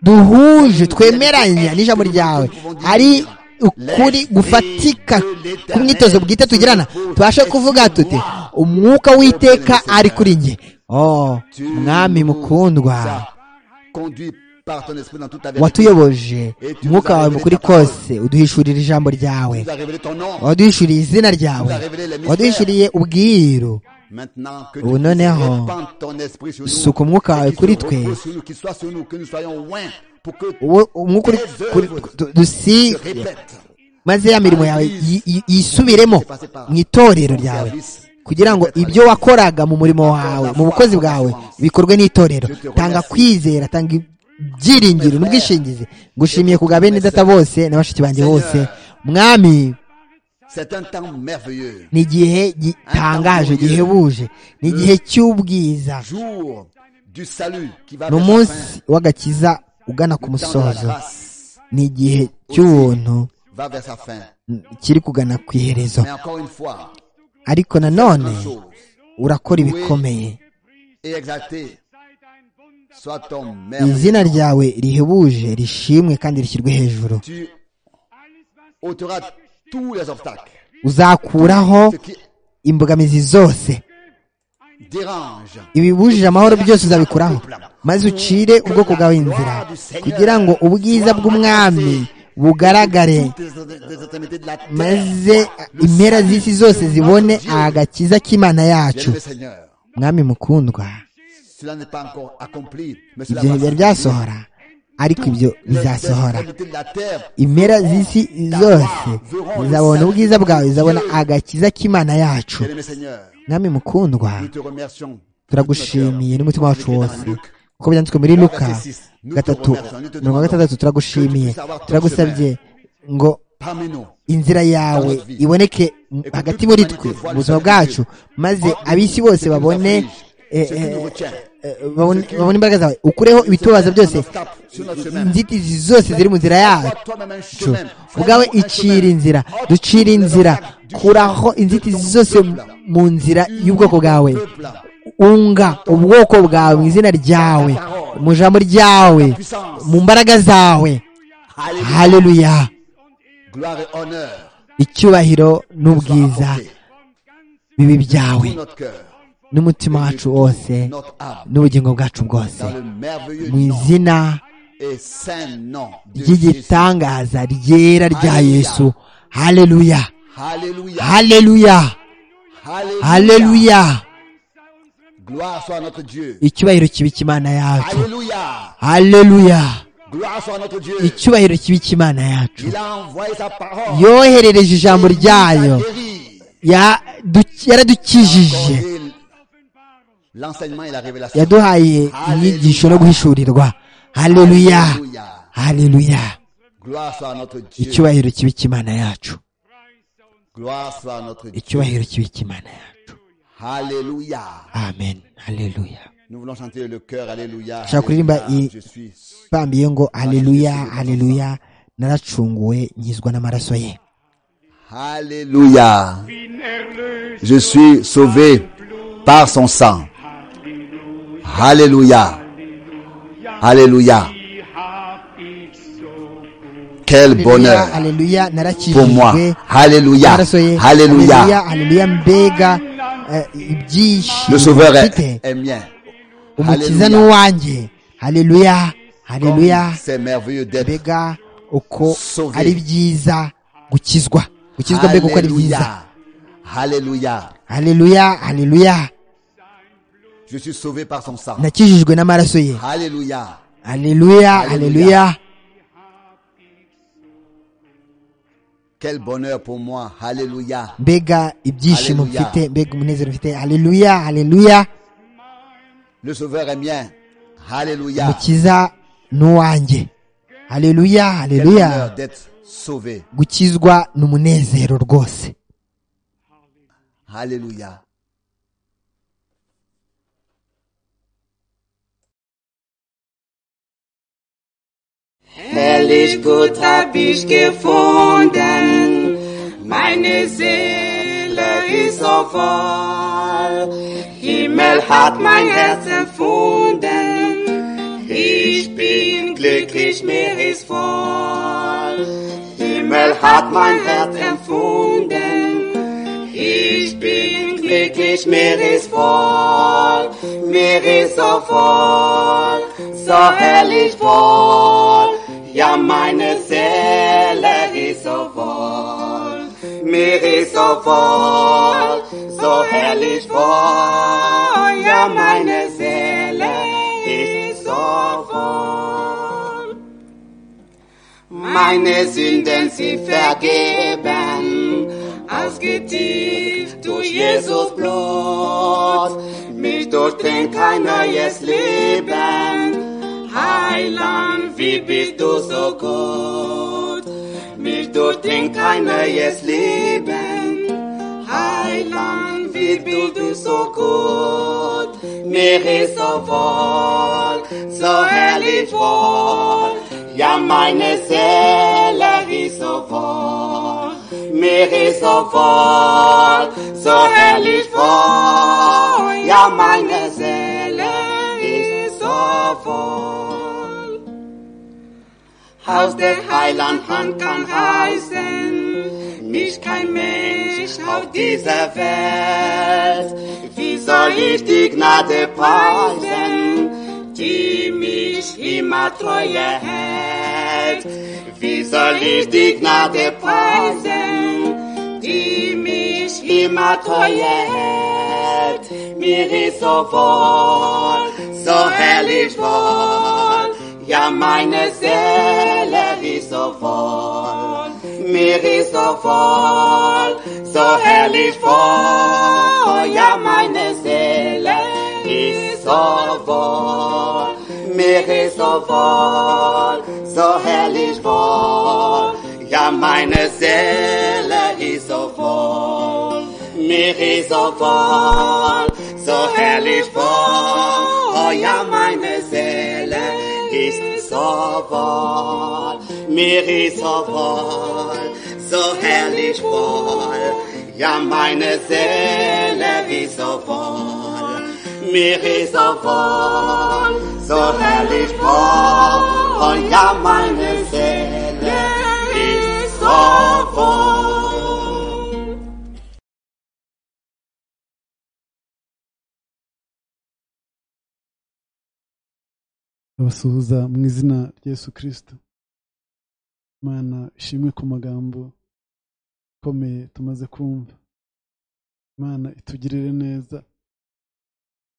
duhuje twemeranya n'ijambo ryawe ari ukuri gufatika kumyitozo bwite tugirana tubashe kuvuga tuti umwuka w'iteka ari kuri nge oh mwami mukundwa conduit par ton esprit dans toute ta vérité watuyoboje umwuka wawe mukuri kose uduhishurira ijambo ryawe tu as révélé ton nom waduhishuriye izina ryawe waduhishuriye ubwiru maintenant que tu Ubu puisses noneho, répandre ton esprit sur nous suka umwuka wawe qu'il kuri se twe repose sur nous, qu'il soit sur nous que nous soyons loin pour que uwo umwuka uri kuri du- tu dusige répètes maze ya mirimo yawe yi- yi- yisubiremo mu itorero ryawe kugira ngo ibyo wakoraga mu murimo wawe mu bukozi bwawe bikorwe n'itorero tanga kwizera tanga ibyiringiro n'ubwishingizi ngushimiye ku bwa bene data bose na bashiki banjye bose mwami c'est un temps merveilleux ni igihe gitangaje gihebuje ni igihe cy'ubwiza jour du salut qui va ni vers sa umunsi w'agakiza ugana fin. ku Le temps de la musozo grâce ni igihe cy'ubuntu va vers sa fin mm, kiri kugana ku iherezo mais encore une fois ariko nanone une chose urakora ibikomeye et exalté soit ton merveilleux izina ryawe rihebuje rishimwe kandi rishyirwe hejuru tu ôteras tous les obstacles uzakuraho ce qui imbogamizi zose dérange ibibujije amahoro byose uzabikuraho maze ucire ubwoko bwawe inzira kugira ngo ubwiza bw'umwami bugaragare maze impera z'isi zose zibone agakiza k'imana yacu Bien-aimé Seigneur, mwami mukundwa cela n'est pas encore accompli, mais cela ibyo va s'accomplir. ntibyari byasohora ariko ibyo Les bizasohora extrémités de la terre impera z'isi zose zizabona ubwiza bwawe zizabona agakiza k'imana yacu Bien-aimé Seigneur, mwami mukundwa nous te remercions. turagushimiye n'umutima wacu wose Luc. uko byanditswe muri luka Nous te gatatu remercions, nous te mirongo gatandatu demandons turagushimiye que tu puisses avoir ton turagusabye ngo Parmi nous, inzira yawe iboneke m- hagati muri twe mu buzima bwacu maze ab'isi bose babone eh, eh, babone babone imbaraga zawe ukureho ibitubazo byose inzitizi zose ziri mu nzira yacu ubwawe icira inzira ducira inzira kuraho inzitizi zose mu nzira y'ubwoko bwawe unga ubwoko bwawe mu izina ryawe mu ijambo ryawe mu mbaraga zawe haleluya Gloire et honneur icyubahiro n'ubwiza apporté bibi byawe tout notre cœur, n'umutima wacu wose notre âme, n'ubugingo bwacu bwose dans le merveilleux mu nom izina et saint nom de Jésus. ry'igitangaza ryera rya yesu haleluya Alléluia. haleluya Alléluia. haleluya Gloire soit à notre Dieu. icyubahiro kibika imana yacu Alléluia. haleluya Gloire soit à notre Dieu. icyubahiro kibika imana yacu Il a envoyé sa parole. yoherereje ijambo Il nous a ryayo guéris. Ya- du- yaradukijije Accordé L'enseignement et la révélation. yaduhaye inyigisho no guhishurirwa haleluya Alléluia. haleluya Gloire soit à notre Dieu. icyubahiro kibika imana yacu Gloire soit à notre Dieu. icyubahiro kibika imana yacu Alléluia. amen haleluya Nous voulons chanter le cœur. Alléluia. Shaka kuririmba Alléluia. i- Je suis bambiye ngo haleluya haleluya naracunguwe nkizwa n'amaraso ye Alléluia. Je suis sauvé par son sang. Alléluia. Alléluia. Quel bonheur haleluya pour moi. narakijijwe Alléluia. n'amaraso ye Alléluia. haleluya mbega eh, ibyishimo Le Sauveur mfite. est, est mien. umukiza ni uwanjye haleluya haleluya Comme C'est merveilleux d'être mbega uko Sauvé. ari byiza gukizwa gukizwa mbega uko ari byiza Alléluia. Alléluia. haleluya haleluya Je suis sauvé par son sang. nakijijwe n'amaraso ye Alléluia. haleluya Haleluya. haleluya Quel bonheur pour moi. Alléluia. mbega ibyishimo Hallelujah. mfite mbega umunezero mfite haleluya haleluya Le Sauveur est mien. Alléluia. mukiza n'uwanjye haleluya Quel haleluya bonheur d'être sauvé. gukizwa ni umunezero rwose Alléluia. Herrlich gut hab ich gefunden, meine Seele ist so voll. Himmel hat mein Herz empfunden, ich bin glücklich, mir ist voll. Himmel hat mein Herz empfunden, ich bin glücklich, mir ist voll, mir ist so voll, so herrlich voll. Ja, meine Seele ist so voll, mir ist so voll, so herrlich voll. Ja, meine Seele ist so voll. Meine Sünden sind vergeben, ausgetilgt durch Jesus Blut. Mich durchdringt kein neues Leben, Heiland, wie bist du so gut? Mich durchdringt kein neues Leben, Heiland, wie bist du so gut? Mir ist so voll, so herrlich voll. Ja, meine Seele ist so voll, mir ist so voll, so herrlich voll. Ja, meine Seele ist so voll. Aus der Heiland Hand kann heißen, mich kein Mensch auf dieser Welt. Wie soll ich die Gnade preisen, die mich immer treue hält? Wie soll ich die Gnade preisen, die mich immer treue hält? Mir ist so wohl, so herrlich wohl. Ja, meine Seele ist so voll, mir ist so voll, so herrlich voll. Ja, meine Seele ist so voll, mir ist so voll, so herrlich voll. Ja, meine Seele ist so voll, mir ist so voll, so herrlich voll. Oh, ja, Meeresawal, Meeresawal, so herrlich voll, ja meine Seele wie so voll, Meeresawal, so herrlich voll, ja meine Seele ist so voll. abasuhuza mu izina rya Yesu kirisito imana ishimwe ku magambo akomeye tumaze kumva imana itugirire neza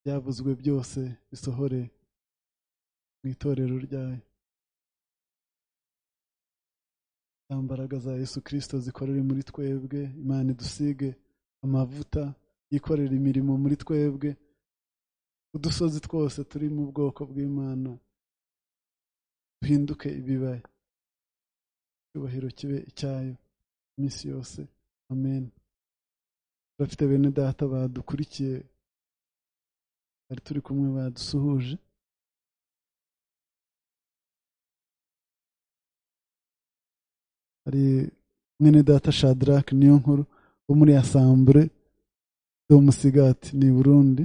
byavuzwe byose bisohore mu itorero ryayo za mbaraga za Yesu kirisito zikorere muri twebwe imana idusige amavuta yikorera imirimo muri twebwe udusozi twose turi mu bwoko bw'imana duhinduke ibibaya icyubahiro kibe icyayo iminsi yose amen turafite bene data badukurikiye bari turi kumwe badusuhuje hari mwene data shadrake niyo nkuru wo muri asambure musigati ni burundi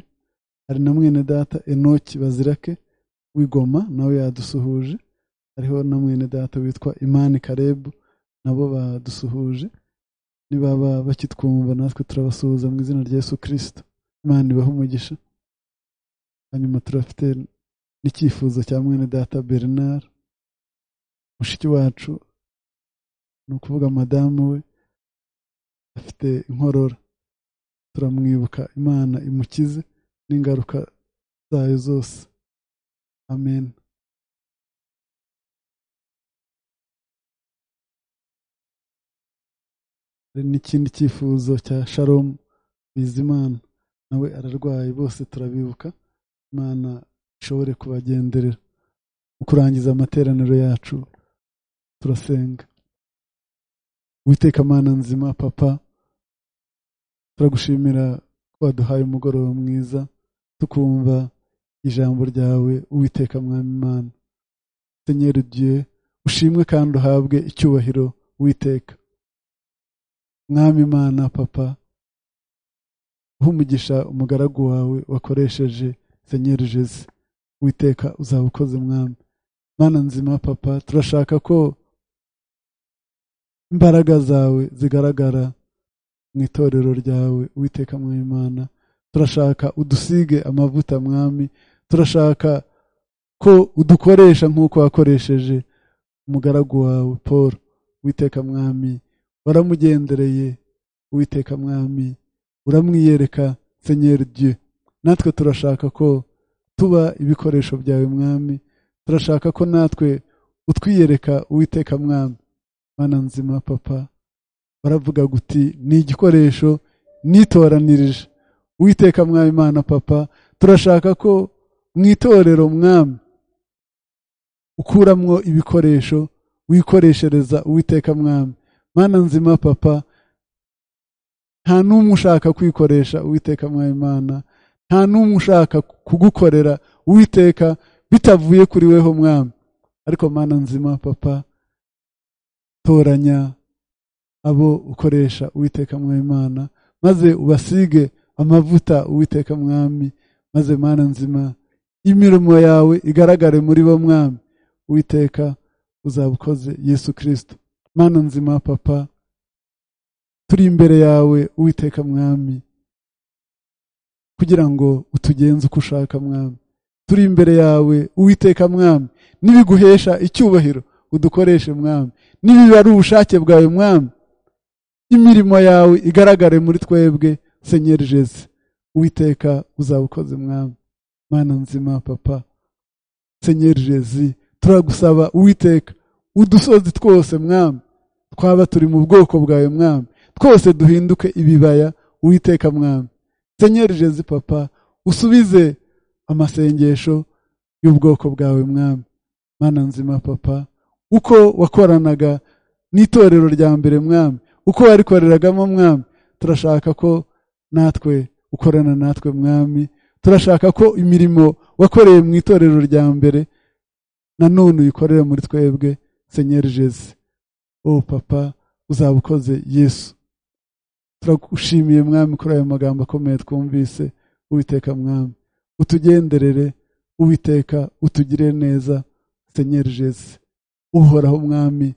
hari na mwene data enoki bazirake w'igoma nawe yadusuhuje hariho na mwene data witwa imani karebu nabo badusuhuje nibaba bakitwumva natwe turabasuhuza mu izina rya yesu kirisito imana ibahe umugisha hanyuma turafite n'icyifuzo cya mwene data bernard mushiki wacu ni ukuvuga madamu we afite inkorora turamwibuka imana imukize n'ingaruka zayo zose amen hari n'ikindi cyifuzo cya sharom bizimana nawe ararwaye bose turabibuka imana ishobore kubagenderera mu kurangiza amateraniro yacu turasenga witeka amana nzima papa turagushimira ko waduhaye umugoroba mwiza tukumva ijambo ryawe uwiteka mwami imana senyeri ugiye ushimwe kandi uhabwe icyubahiro witeka mwami imana papa umugisha umugaragu wawe wakoresheje senyeri jesi witeka uzaba ukoze mwami mana nzima papa turashaka ko imbaraga zawe zigaragara mu itorero ryawe witeka mwami imana turashaka udusige amavuta mwami turashaka ko udukoresha nk'uko wakoresheje umugaragu wawe paul witeka mwami waramugendereye witeka mwami uramwiyereka senyeri dieu natwe turashaka ko tuba ibikoresho byawe mwami turashaka ko natwe utwiyereka uwiteka mwami mana nzima papa baravuga guti ni igikoresho nitoranirije witeka mwami imana papa turashaka ko mu itorero mwami ukuramwo ibikoresho wikoreshereza uwiteka mwami mana nzima papa nta n'umwe ushaka kwikoresha uwiteka mwami imana nta n'umwe ushaka kugukorera uwiteka bitavuye kuri weho mwami ariko mana nzima papa toranya abo ukoresha uwiteka mwami imana maze ubasige amavuta uwiteka mwami maze mana nzima imirimo yawe igaragare muri bo mwami uwiteka uzaba ukoze yesu kirisito mana nzima papa turi imbere yawe uwiteka mwami kugira ngo utugenze uko ushaka mwami turi imbere yawe uwiteka mwami n'ibiguhesha icyubahiro udukoreshe mwami n'ibiba ari ubushake bwawe mwami imirimo yawe igaragare muri twebwe senyeri jesi uwiteka uzaba ukoze mwami mana nzima papa senyeri jesi turagusaba uwiteka udusozi twose mwami twaba turi mu bwoko bwawe mwami twose duhinduke ibibaya uwiteka mwami senyeri jesi papa usubize amasengesho y'ubwoko bwawe mwami mana nzima papa uko wakoranaga n'itorero rya mbere mwami uko warikoreragamo mwami turashaka ko natwe ukorana natwe mwami turashaka ko imirimo wakoreye mu itorero rya mbere nanone uyikorere muri twebwe senyeri jesi o papa uzaba ukoze yesu turagushimiye mwami kuri ayo magambo akomeye twumvise uwiteka mwami utugenderere uwiteka utugire neza senyeri jesi uhoraho mwami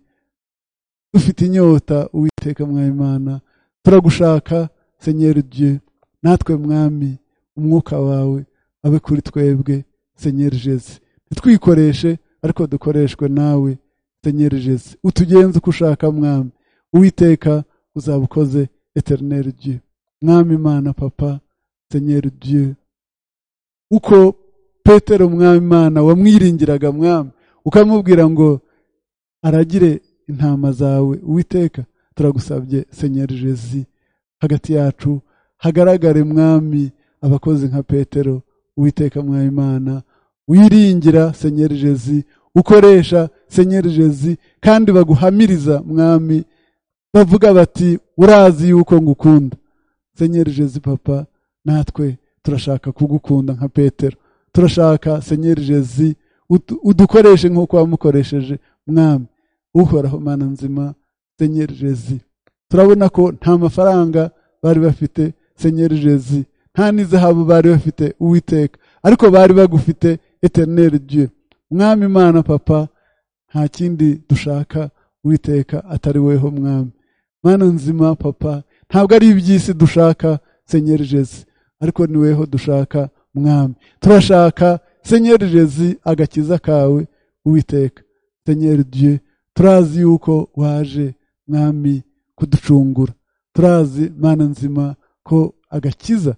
dufite inyota uwiteka mwami imana turagushaka senyeri dieu natwe mwami umwuka wawe abe kuri twebwe senyeri jesi ntitwikoreshe ariko dukoreshwe nawe senyeri jesi utugenze uko ushaka mwami uwiteka uzaba ukoze eterineri dieu mwami imana papa senyeri dieu uko petero mwami imana wamwiringiraga mwami ukamubwira ngo aragire intama zawe uwiteka turagusabye senyeri jesi hagati yacu hagaragare mwami abakozi nka petero uwiteka mwami imana wiringira senyeri jezi ukoresha senyeri jezi kandi baguhamiriza mwami bavuga bati urazi yuko ngukunda senyeri jezi papa natwe turashaka kugukunda nka petero turashaka senyeri jezi udu- udukoreshe nk'uko wamukoresheje mwami uhoraho mana nzima senyeri jezi turabona ko nta mafaranga bari bafite senyeri jezi nta n'izahabu bari bafite uwiteka ariko bari bagufite eterneri dieu mwami imana papa nta kindi dushaka uwiteka atari weho mwami mana nzima papa ntabwo ari iby'isi dushaka senyeri jezi ariko ni weho dushaka mwami turashaka senyeri jezi agakiza kawe uwiteka senyeri dieu turazi yuko waje mwami kuducungura turazi mana nzima ko agakiza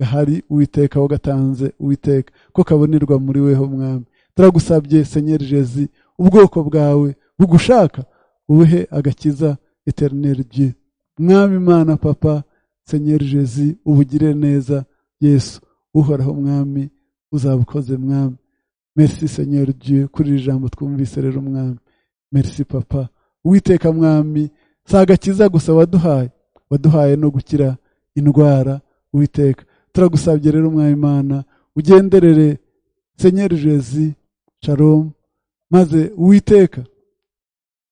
gahari uwiteka wagatanze uwiteka ko kabonerwa muri weho mwami turagusabye senyeri jezi ubwoko bwawe bugushaka ubuhe agakiza eterineri dieu mwami imana papa senyeri jezi ubugire neza yesu uhoraho mwami uzabukoze mwami merci senyeri dieu kuri iri jambo twumvise rero mwami merci papa uwiteka mwami si agakiza gusa waduhaye waduhaye no gukira indwara uwiteka turagusabye rero umwami imana ugenderere senyeri jezi sharomu maze uwiteka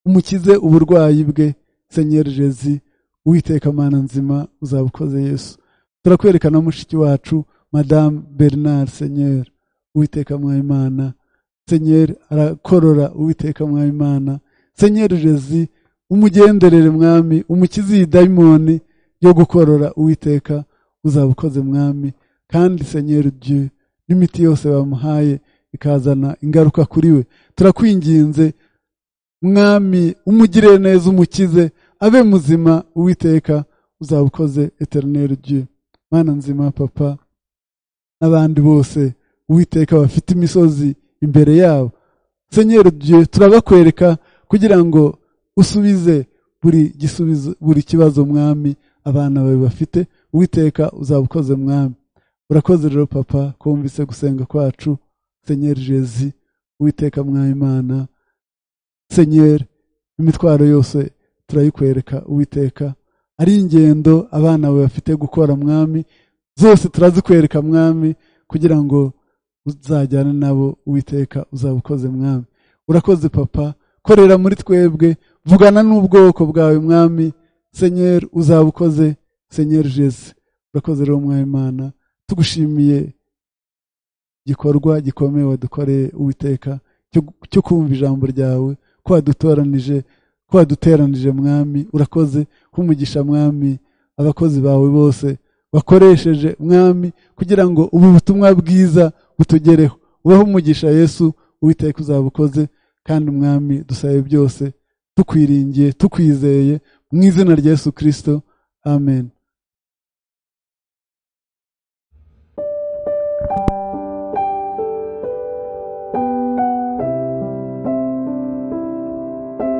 umukize uburwayi bwe senyeri jezi uwiteka mana nzima uzaba ukoze yesu turakwerekana mushiki wacu madamu bernard senyeri uwiteka mwami imana senyeri arakorora uwiteka mwami imana senyeri jezi umugenderere mwami umukize iyi dayimoni yo gukorora uwiteka uzaba ukoze mwami kandi senyeri dieu n'imiti yose bamuhaye ikazana ingaruka kuri we turakwinginze mwami umugirire neza umukize abe muzima uwiteka uzaba ukoze eterineri dieu mana nzima papa n'abandi bose uwiteka bafite imisozi imbere yabo senyeri dieu turabakwereka kugira ngo usubize buri gisubizo buri kibazo mwami abana bawe bafite uwiteka uzaba ukoze mwami urakoze rero papa kumvise gusenga kwacu senyeri jezi uwiteka mwami imana senyeri imitwaro yose turayikwereka uwiteka ari ingendo abana bawe bafite gukora mwami zose turazikwereka mwami kugira ngo uzajyane nabo uwiteka uzaba ukoze mwami urakoze papa korera muri twebwe vugana n'ubwoko bwawe mwami senyeri uzaba ukoze senyeri jesi urakoze rero umwami imana tugushimiye igikorwa gikomeye wadukoreye uwiteka cyo- cyo kumva ijambo ryawe ko wadutoranije ko waduteranije mwami urakoze kumugisha mwami abakozi bawe bose bakoresheje mwami kugira ngo ubu butumwa bwiza butugereho ubaho umugisha yesu uwiteka uzaba ukoze kandi mwami dusabe byose tukwiringiye tukwizeye mu izina rya yesu kirisito amen